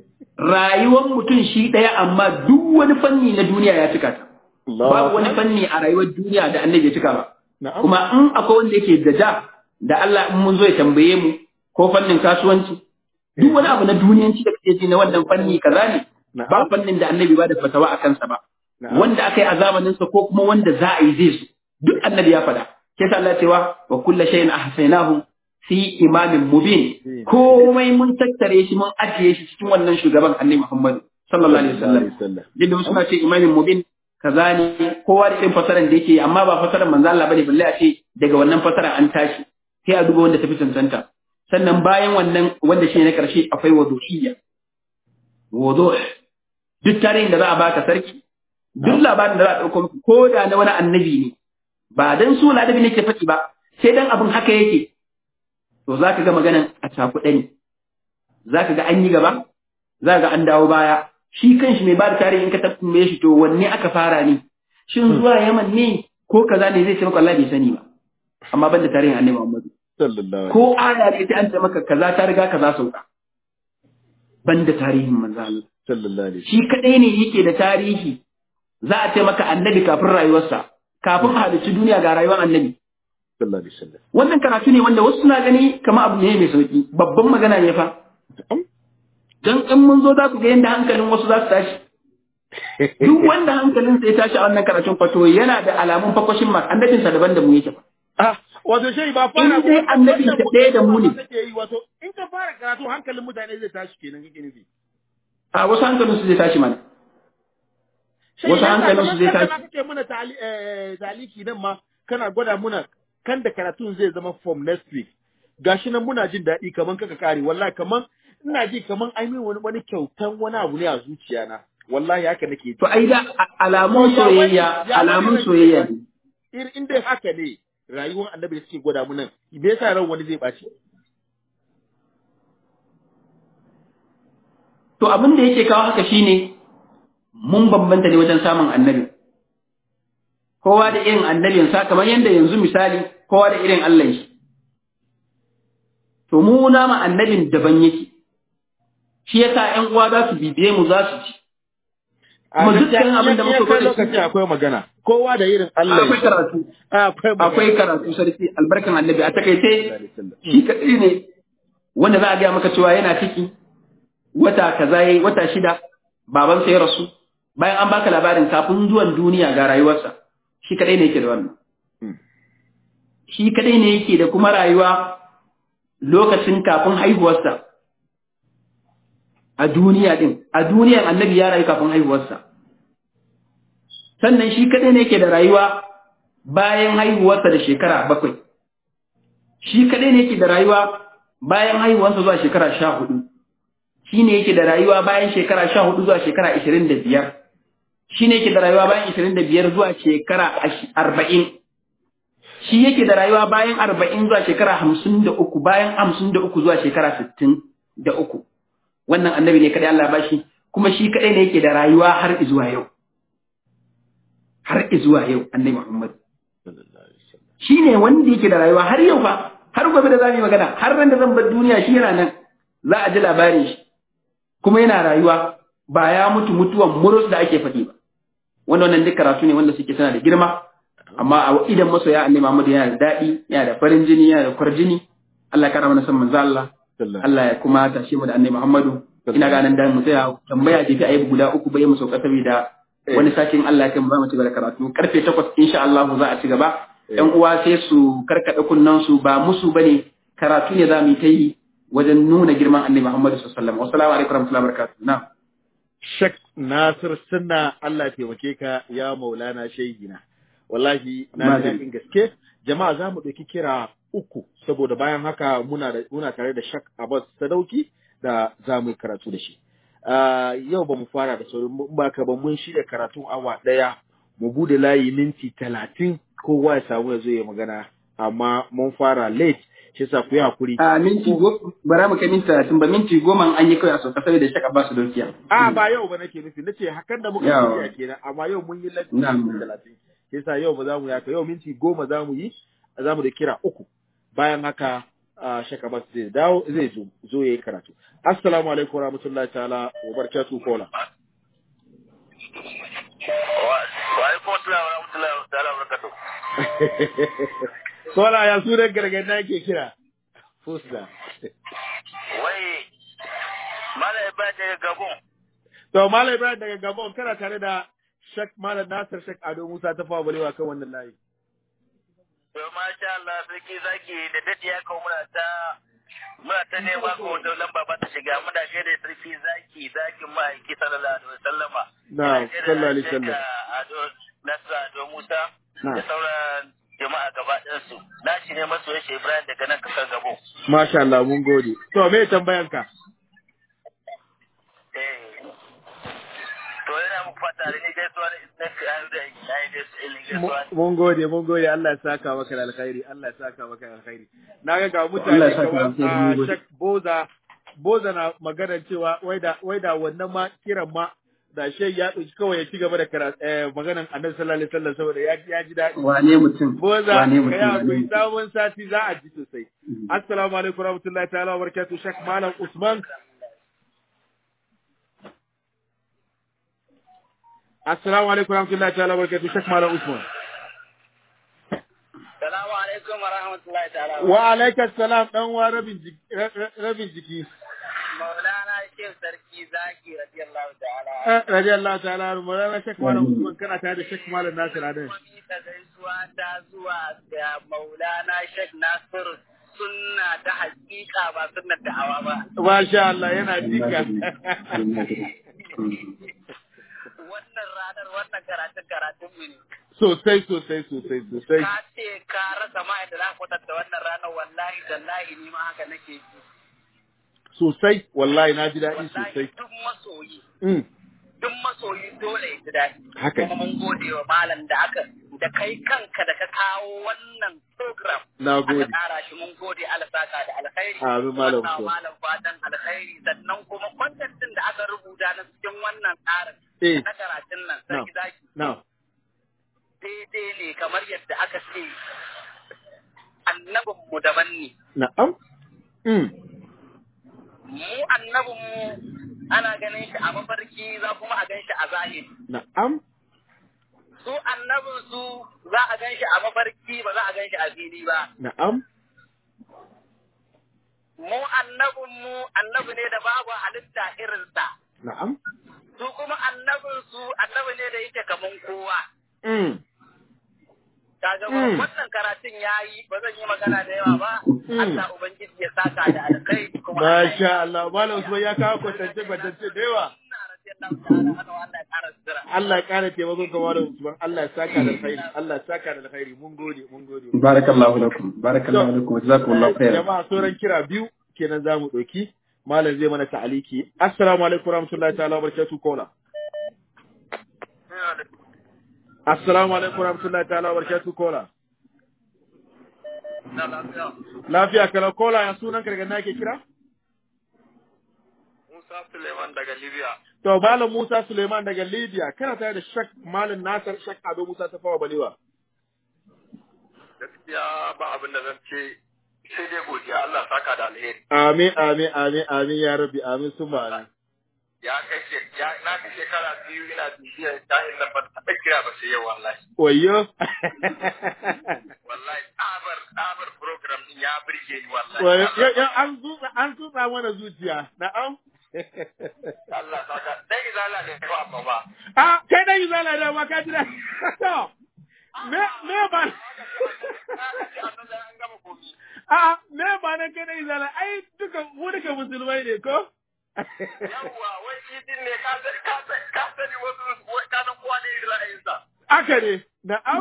rayuwar mutum shi ɗaya amma duk wani fanni na duniya ya cika ta. Babu wani fanni a rayuwar duniya da annabi ya cika ba. Kuma in akwai wanda yake da da da Allah in mun zo ya tambaye mu ko fannin kasuwanci duk wani abu na duniyanci da kake ji na wannan fanni kaza ne ba fannin da annabi ba da fatawa a kansa ba. Wanda aka yi a zamaninsa ko kuma wanda za a yi zai su duk annabi ya faɗa. Ke sa Allah cewa wa kulla shay'in ahsaynahu fi imamin mubin komai mun tattare shi mun ajiye shi cikin wannan shugaban annabi Muhammad sallallahu alaihi wasallam yadda wasu suna ce imamin mubin kaza ne kowa da irin fasaran da yake amma ba fasaran manzo Allah bane balle a ce daga wannan fasaran an tashi sai a duba wanda tafi cancanta sannan bayan wannan wanda shi na karshe akwai wuduhiyya wuduh duk tarihin da za a baka sarki duk labarin da za a dauko ko da na wani annabi ne ba dan su ladabi ne ke faɗi ba sai dan abin haka yake to za ka ga maganan a cakuɗe ne, za ka ga an yi gaba, za ka ga an dawo baya, shi kanshi mai ba da tarihi in ka tambaye shi to wanne aka fara ne, shin zuwa Yaman ne ko kaza ne zai ce maka Allah bai sani ba, amma ban da tarihin Annabi Muhammadu. Ko aya ne sai an ce maka kaza ta riga kaza sauka. Ban da tarihin manzo Allah. Shi kaɗai ne yake da tarihi za a ce maka annabi kafin rayuwarsa, kafin a halicci duniya ga rayuwar annabi. Wannan karatu ne wanda wasu suna gani kama abu ne mai sauki, babban magana ne fa. Don in mun zo za ku ga yadda hankalin wasu za su tashi. Duk wanda hankalin sai tashi a wannan karatun fato yana da alamun fakwashin ma annabinsa daban da mu yake fa. Ah, wato shi ba fara In dai annabi ta ɗaya da mu ne. Wato in ka fara karatu hankalin mutane zai tashi kenan kake nufi. a wasu hankalin su zai tashi mana wasu hankalin su zai tashi kake muna taliki nan ma kana gwada muna kan da karatun zai zama from next week gashi nan muna jin daɗi kaman kaka kare wallahi kaman ina ji kaman ai min wani wani kyautan wani abu ne a zuciya na wallahi haka nake to ai da alamun soyayya alamun soyayya ne in dai haka ne rayuwar annabi da suke gwada mu nan me yasa ran wani zai ɓaci to abin da yake kawo haka shine mun bambanta ne wajen samun annabi kowa da irin annabinsa kamar yadda yanzu misali kowa da irin Allah shi to mu nama annabin daban yake shi yasa ƴan uwa za su bibiye mu za su ci kuma dukkan abin da muka gwada lokaci akwai magana kowa da irin Allah akwai karatu akwai akwai karatu sarki albarkan annabi a takaice shi kadai ne wanda za a gaya maka cewa yana ciki wata kaza yayi wata shida babansa ya rasu bayan an baka labarin kafin zuwan duniya ga rayuwarsa shi kadai ne yake da wannan shi kadai ne yake da kuma rayuwa lokacin kafin haihuwarsa a duniya din a duniyar annabi ya rayu kafin haihuwarsa sannan shi kadai ne yake da rayuwa bayan haihuwarsa da shekara bakwai shi kadai ne yake da rayuwa bayan haihuwarsa zuwa shekara sha hudu shi ne yake da rayuwa bayan shekara sha hudu zuwa shekara ashirin da biyar shi ne yake da rayuwa bayan ashirin da biyar zuwa shekara arba'in shi yake da rayuwa bayan arba'in zuwa shekara hamsin da uku bayan hamsin da uku zuwa shekara sittin da uku wannan annabi ne kadai Allah ba shi kuma shi kadai ne yake da rayuwa har izuwa yau har izuwa yau annabi Muhammad shi ne wanda yake da rayuwa har yau fa har gobe da za mu yi magana har ran da zan bar duniya shi yana nan za a ji labarin shi kuma yana rayuwa ba ya mutu mutuwan murus da ake faɗi ba wanda wannan duk karatu ne wanda suke suna da girma amma a idan masoya annabi Muhammad yana da daɗi yana da farin jini yana da kwarjini Allah ya kara mana san manzo Allah Allah ya kuma tashe mu da annabi Muhammadu ina ganin da mu tsaya tambaya jefi ayi guda uku bai mu sauka saboda wani sakin Allah ya kai mu za mu ci gaba da karatu karfe 8 insha Allah za a ci gaba ƴan uwa sai su karkada kunnan su ba musu bane karatu ne za mu yi ta yi wajen nuna girman annabi Muhammad sallallahu alaihi wasallam assalamu alaikum warahmatullahi wabarakatuh na Shek Nasir Sunna Allah ya taimake ka ya Maulana Shehina wallahi na daɗin gaske jama'a za mu ɗauki kira uku saboda bayan haka muna da muna tare da Shek Abbas Sadauki da za mu yi karatu da shi yau ba mu fara da sauran ba ka ba mun shirya karatun awa ɗaya mu bude layi minti talatin kowa ya samu ya zo ya magana amma mun fara late shi yasa ku yi hakuri. A minti goma bara mu kai minti talatin ba minti goma an yi kawai a sauka saboda shaka ba su dokiya. A ba yau ba nake nufi nace hakan da muka yi kenan amma yau mun yi lati minti talatin. Shi yasa yau ba za mu yaka yau minti goma za mu yi za mu da kira uku bayan haka shaka ba zai dawo zai zo zo yayi karatu. Assalamu alaikum wa rahmatullahi ta'ala wa barakatuhu kola. Wa alaikum assalam wa rahmatullahi ta'ala wa barakatuhu. Kola ya sunan gargada ke kira. Fusta. Wai, Malam Ibrahim daga Gabon. To, Malam Ibrahim daga Gabon kana tare da Shek Malam Nasir Shek Ado Musa ta fawa balewa kan wannan layi. To, masha Allah, sarki zaki da dadi ya kawo muna ta muna ta nema ko wata lamba ba ta shiga muna gaida sarki zaki zakin ma'aiki sallallahu alaihi wasallama. Na, sallallahu alaihi wasallam. Ado Nasir Ado Musa da sauran jama'a gaba ɗansu. Na shi ne masu yashe Ibrahim daga nan kasar Gabo. Masha Allah mun gode. To me tambayanka? Eh. To yana muku fata da ni gaisuwa na fiye da yayi gaisuwa. Mun gode, mun gode Allah ya saka maka da alkhairi, Allah ya saka maka da alkhairi. Na ga ga mutane kamar Shek Boza Boza na magana cewa wai da wai da wannan ma kiran ma da shai ya ɗauki kawai ya ci gaba da maganan annabi sallallahu alaihi wasallam saboda ya ya ji daɗi. Wane mutum? Boza Wane ka ya mutum? akwai sabon sati za a ji sosai. Assalamu alaikum warahmatullahi ta'ala wa barakatuh Sheikh Malam Usman. Assalamu alaikum warahmatullahi ta'ala wa barakatuh Sheikh Malam Usman. Salamu alaikum wa rahmatullahi ta'ala. Wa alaikas salam dan wa rabin jiki rabin jiki. Maulana Sheikh Sarki Zaki radiyallahu ta'ala. Eh, radiyallahu ta'ala anhu Maulana Sheikh Malam Usman kana tare da Sheikh Malam Nasir Adan. Kuma ta gaisuwa ta zuwa ga Maulana Sheikh Nasir sunna ta hakika ba sunnar da'awa ba Masha Allah yana jika. wannan ranar wannan karatun karatun mu ne Sosai sosai sosai sosai. ka ce ka rasa ma yadda za ka kwatanta wannan ranar wallahi tallahi ni ma haka nake ji Sosai wallahi na ji daɗi wallahi sosai. duk masoyi Mm. duk masoyi dole ya ji daɗi Haka kuma mun gode wa malam da aka da kai kanka da ka kawo wannan program Na aka gode. ƙara shi mun gode alsaka da alkhairi Amin, Malam Wannan Usman. malam fatan alkhairi sannan kuma content din da aka rubuta na cikin wannan tsarin Eh. na karatun nan Na. sarki zaki Na. daidai ne kamar yadda aka ce annabinmu daban ne Na'am. Mm. mu annabinmu ana ganin shi a mafarki za kuma a gan shi a zahiri Na'am. su annabinsu za a gan shi a mafarki ba za a gan shi a fili ba Na'am. mu annabinmu annabi ne da babu halitta irinsa Na'am. su kuma annabinsu annabi ne da yake kaman kowa Mm. kaga Mm. wannan karatun yayi ba zan yi magana da yawa ba Mm. Allah ubangiji ya saka da alkai kuma Allah ya Masha Allah. Malam Usman ya kawo kwatance kwatance da yawa. Ina radiyallahu ta'ala anhu, Allah ya ƙara sutura. Allah ya ƙara taimakon ka Malam Usman. Allah ya saka da alkhairi. Allah ya saka da alkhairi. Mun gode, mun gode. barakallahu lakum barakallahu lakum wa jazakumullahu khairan Jama'a sauran kira biyu kenan za mu ɗauki. Malam zai mana ta'aliki. Assalamu alaikum warahmatullahi ta'ala wa barakatuh kola. Assalamu alaikum warahmatullahi ta'ala wa barakatuh kola. Na lafiya. Lafiya kala kola ya sunan ka daga na ke kira? Musa Suleiman daga Libya. To Malam Musa Suleiman daga Libya kana tare da Shak Malam Nasir Shak Ado Musa ta fawa balewa. Gaskiya ba abin da zan ce sai dai godiya Allah saka da alheri. Amin amin amin amin ya rabbi amin summa amin. Ya kai she- ya na fi shekara biyu ina bibiyar jahil nan ba ta kira ba sai yau wallahi. Wayyo. Wallahi tsabar tsabar program din ya burge ni wallahi. Wayyo Allah ya- ya- an tutsa an tutsa mana zuciya. Na'am. Allah saka dai izala ne ba amma ba. Ah, kai dai zala da ma ka jira. To. Me me ba An gama komi. Ah, me ba nan kai dai zala ai duka mu duka musulmai ne ko? Yawwa wai shi din ne ka sani ka sani ka sani wasu wai ka san kowa ne irin ra'ayinsa. Aka ne. Na'am.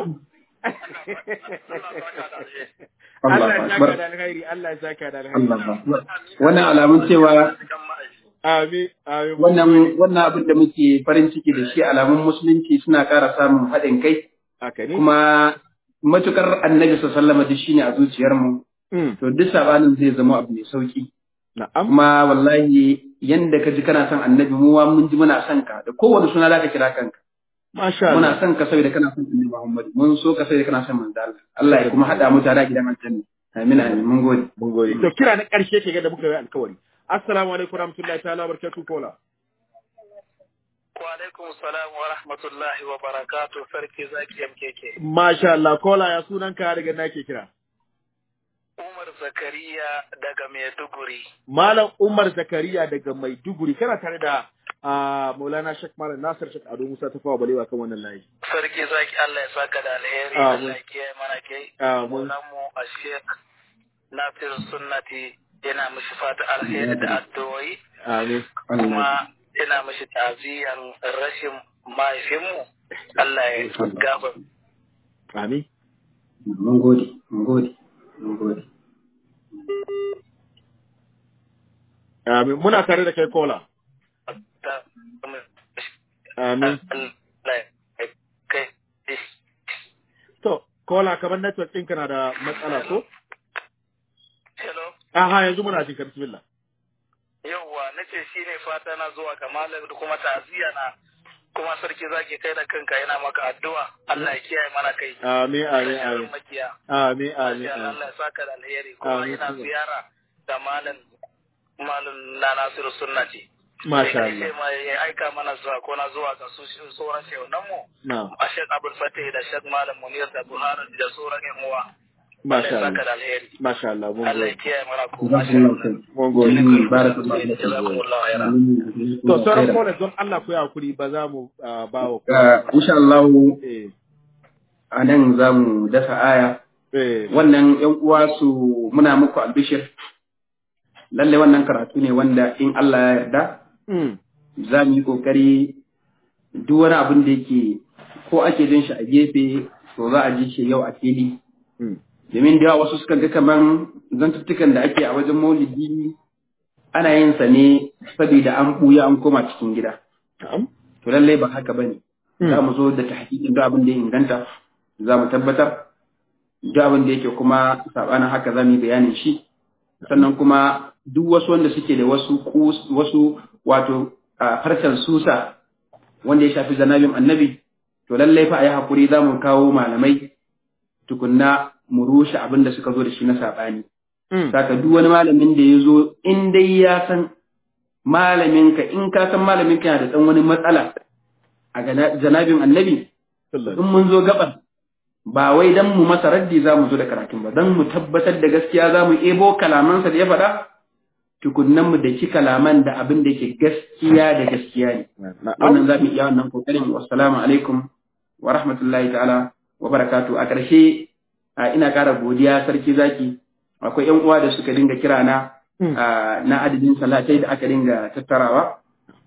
Allah ya saka da alkhairi, Allah ya saka da alkhairi. Allah akbar wannan alamun cewa Amin, amin. wannan wannan abin da muke farin ciki da shi alamun musulunci suna ƙara samun haɗin kai haka ne. kuma matukar annabi sallallahu alaihi shine a zuciyarmu Mm, to duk sabanin zai zama abu mai sauki na'am. kuma wallahi yanda ka ji kana son annabi mu wa mun ji muna son ka da kowane suna zaka kira kanka Masha Allah. muna son ka saboda kana son annabi Muhammad mun so ka saboda kana son manzo Allah Allah ya kuma hada mu tare a gidan aljanna amin amin mun gode Mun gode. To kira na ƙarshe ke ga da muka yi alkawari. Assalamu alaikum warahmatullahi ta'ala wa barakatuh kola. Wa alaikum salam wa rahmatullahi wa barakatuh sarki zaki MKK. Masha Allah kola ya sunan ka daga na ke kira. Umar Zakariya daga Maiduguri. Malam Umar Zakariya daga Maiduguri kana tare da ah, Maulana Sheikh Malam Nasir Sheikh Ado Musa ta fawa balewa kan wannan layi. Sarki zaki Allah ya saka da alheri Amin. Allah ya kiyaye mana kai. Amin. Maulan mu a Sheikh Nasir Sunnati yana mishi fata alheri da addu'o'i Amin. kuma yana mishi ta'aziyan rashin mahaifinmu. Allah ya gafa. Amin. mun gode mun gode mun gode Amin. Muna tare da kai kola. ta- Amin. Allah ya kai. To, kola kamar network ɗinka na da matsala ko? Hello. Aha, yanzu muna jin ka bismillah. Yauwa nace shi ne fata na zuwa ga malam da kuma ta'aziyya na kuma sarki zaki kai da kanka yana maka addu'a Allah ya kiyaye mana kai. Amin, amin, Sharrin amin. makiya. Amin, amin, Masha Allah amin. Allah ya saka da alheri kuma Amin, ina kuma. ziyara da malam malam na Nasiru Sunnati. Masha Sai Allah. ma ya aika mana zuwa ko na zuwa ga su sauran shehunan mu. Na, A Sheikh Abdul Fatih da Sheikh Malam Munir da Buhari da sauran ƴan uwa. Allah Masha ya saka Allah. da alheri. Masha Allah, mun Allah ya gode. kiyaye mana ku. Masha jazakumullahu Allah. khair Mun gode. Mm, barakallahu fikum. Jazakumullahu khairan. To, sauran kola don Allah ku yi hakuri ba za mu ah, ba wa Uh, insha Allah Eh, a nan za mu dasa aya Eh. wannan yan uwa su muna muku albishir lalle wannan karatu ne wanda in Allah ya yarda Mm. za mu yi kokari duk wani abin da yake ko ake jin shi a gefe to za a ji shi yau a fili Mm. domin da yawa wasu suka ga kaman zantuttukan da ake a wajen maulidi ana yin sa ne saboda an buya an koma cikin gida Na'am. to lallai ba haka bane Mm. za mu zo da tahqiqin duk abin da ya inganta za mu tabbatar duk abin da yake kuma sabanin haka za mu yi bayanin shi sannan kuma duk wasu wanda suke da wasu kus- wasu wato a harshen susa wanda ya shafi zanabin annabi to lallai fa a yi hakuri za mu kawo malamai tukunna mu rushe abin da suka zo da shi na saɓani Mm. saka duk wani malamin da ya zo in dai ya san malaminka in ka san malaminka yana da ɗan wani matsala a gana- janabin annabi in mun zo gaban ba wai dan mu masa raddi za mu zo da karatun ba dan mu tabbatar da gaskiya za mu ebo kalamansa da ya faɗa tukunnan mu da ki kalaman da abin da ke gaskiya da gaskiya ne Na'am. wannan za mu iya wannan kokarin wassalamu alaikum wa rahmatullahi ta'ala wa barakatu a ƙarshe a, ina ƙara godiya sarki zaki akwai yan uwa da suka dinga kira na Mm. a, na adadin salatai da aka dinga tattarawa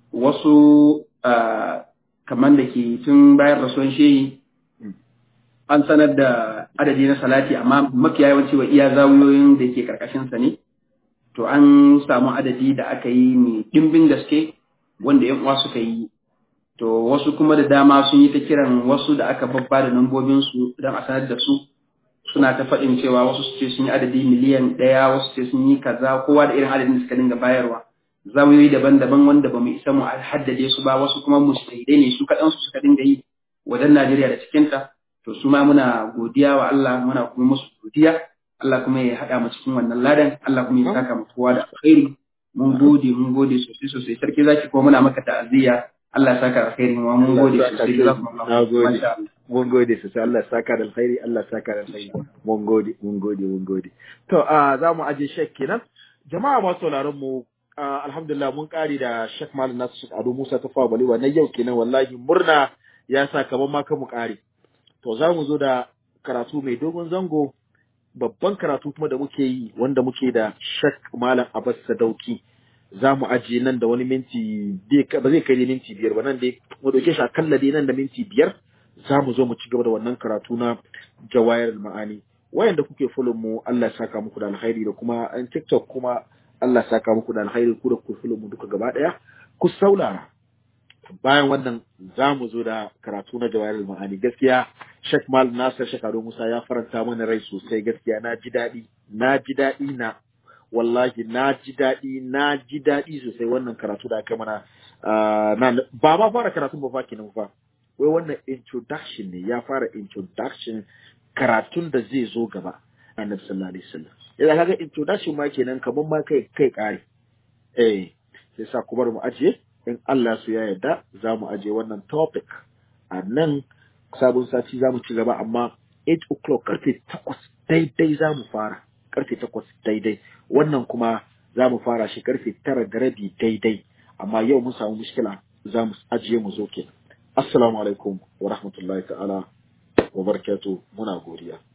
wasu a, kamar da ke tun bayan rasuwan shehi Mm. an sanar da adadi na salati amma mafiya yawanci wa iya zawiyoyin da ke karkashinsa ne to an samu adadi da aka yi mai ɗimbin gaske wanda yan uwa suka yi to wasu kuma da dama sun yi ta kiran wasu da aka babba da lambobinsu don a sanar da su suna ta faɗin cewa wasu su ce sun yi adadi miliyan ɗaya wasu ce sun yi kaza kowa da irin adadin da suka dinga bayarwa zawiyoyi daban-daban wanda ba mu isa mu haddade su ba wasu kuma musulmai ne su kaɗan su suka dinga yi wajen Najeriya da cikinta to su ma muna godiya wa Allah muna kuma musu godiya Allah kuma ya haɗa mu cikin wannan ladan Allah kuma ya saka mu kowa da alkhairi mun gode mun gode sosai sosai sarki zaki kuma muna maka ta'aziyya Allah ya saka alkhairi ma mun gode sosai jazakumullahu Na gode. masha Allah Mun gode sosai Allah ya saka da alkhairi Allah ya saka da alkhairi. Mun gode, mun gode, mun gode. To a za mu aje shek kenan. Jama'a masu sauraron mu ah, alhamdulillah mun kare da Sheikh Malam Nasu Sheikh Ado Musa ta fawa balewa na yau kenan wallahi murna ya sa kaman ma kan mu kare. To za mu zo da karatu mai dogon zango babban karatu kuma da muke yi wanda muke da Sheikh Malam Abbas Sadauki. Za mu ajiye nan da wani minti bai- ba zai kai dai minti biyar ba nan dai mu dauke shi akalla dai nan da minti biyar za mu zo mu ci gaba da wannan karatu na jawayar ma'ani wayanda kuke follow mu Allah ya saka muku da alkhairi da kuma an TikTok kuma Allah ya saka muku da alkhairi ku da ku follow mu duka gaba daya ku saulara bayan wannan za mu zo da karatu na jawayar ma'ani gaskiya Sheikh Mal Nasir Sheikh Ado Musa ya faranta mana rai sosai gaskiya na ji daɗi na ji daɗi na wallahi na ji daɗi na ji daɗi sosai wannan karatu da aka mana ah, na ba ma fara karatun ba fa kenan fa wai wannan introduction ne ya fara introduction karatun da zai zo gaba annabi sallallahu alaihi wasallam idan kaga introduction ma kenan kaman ma kai kai kare eh sai sa ku bar mu ajiye in Allah su ya yarda za mu ajiye wannan topic a nan sabon sati za mu ci gaba amma 8 o'clock karfe 8 daidai za mu fara karfe 8 daidai wannan kuma za mu fara shi karfe 9 da rabi daidai amma yau mun samu mushkila za mu ajiye mu zo kenan assalamu alaikum wa rahmatullahi ta'ala wa barakatuh muna godiya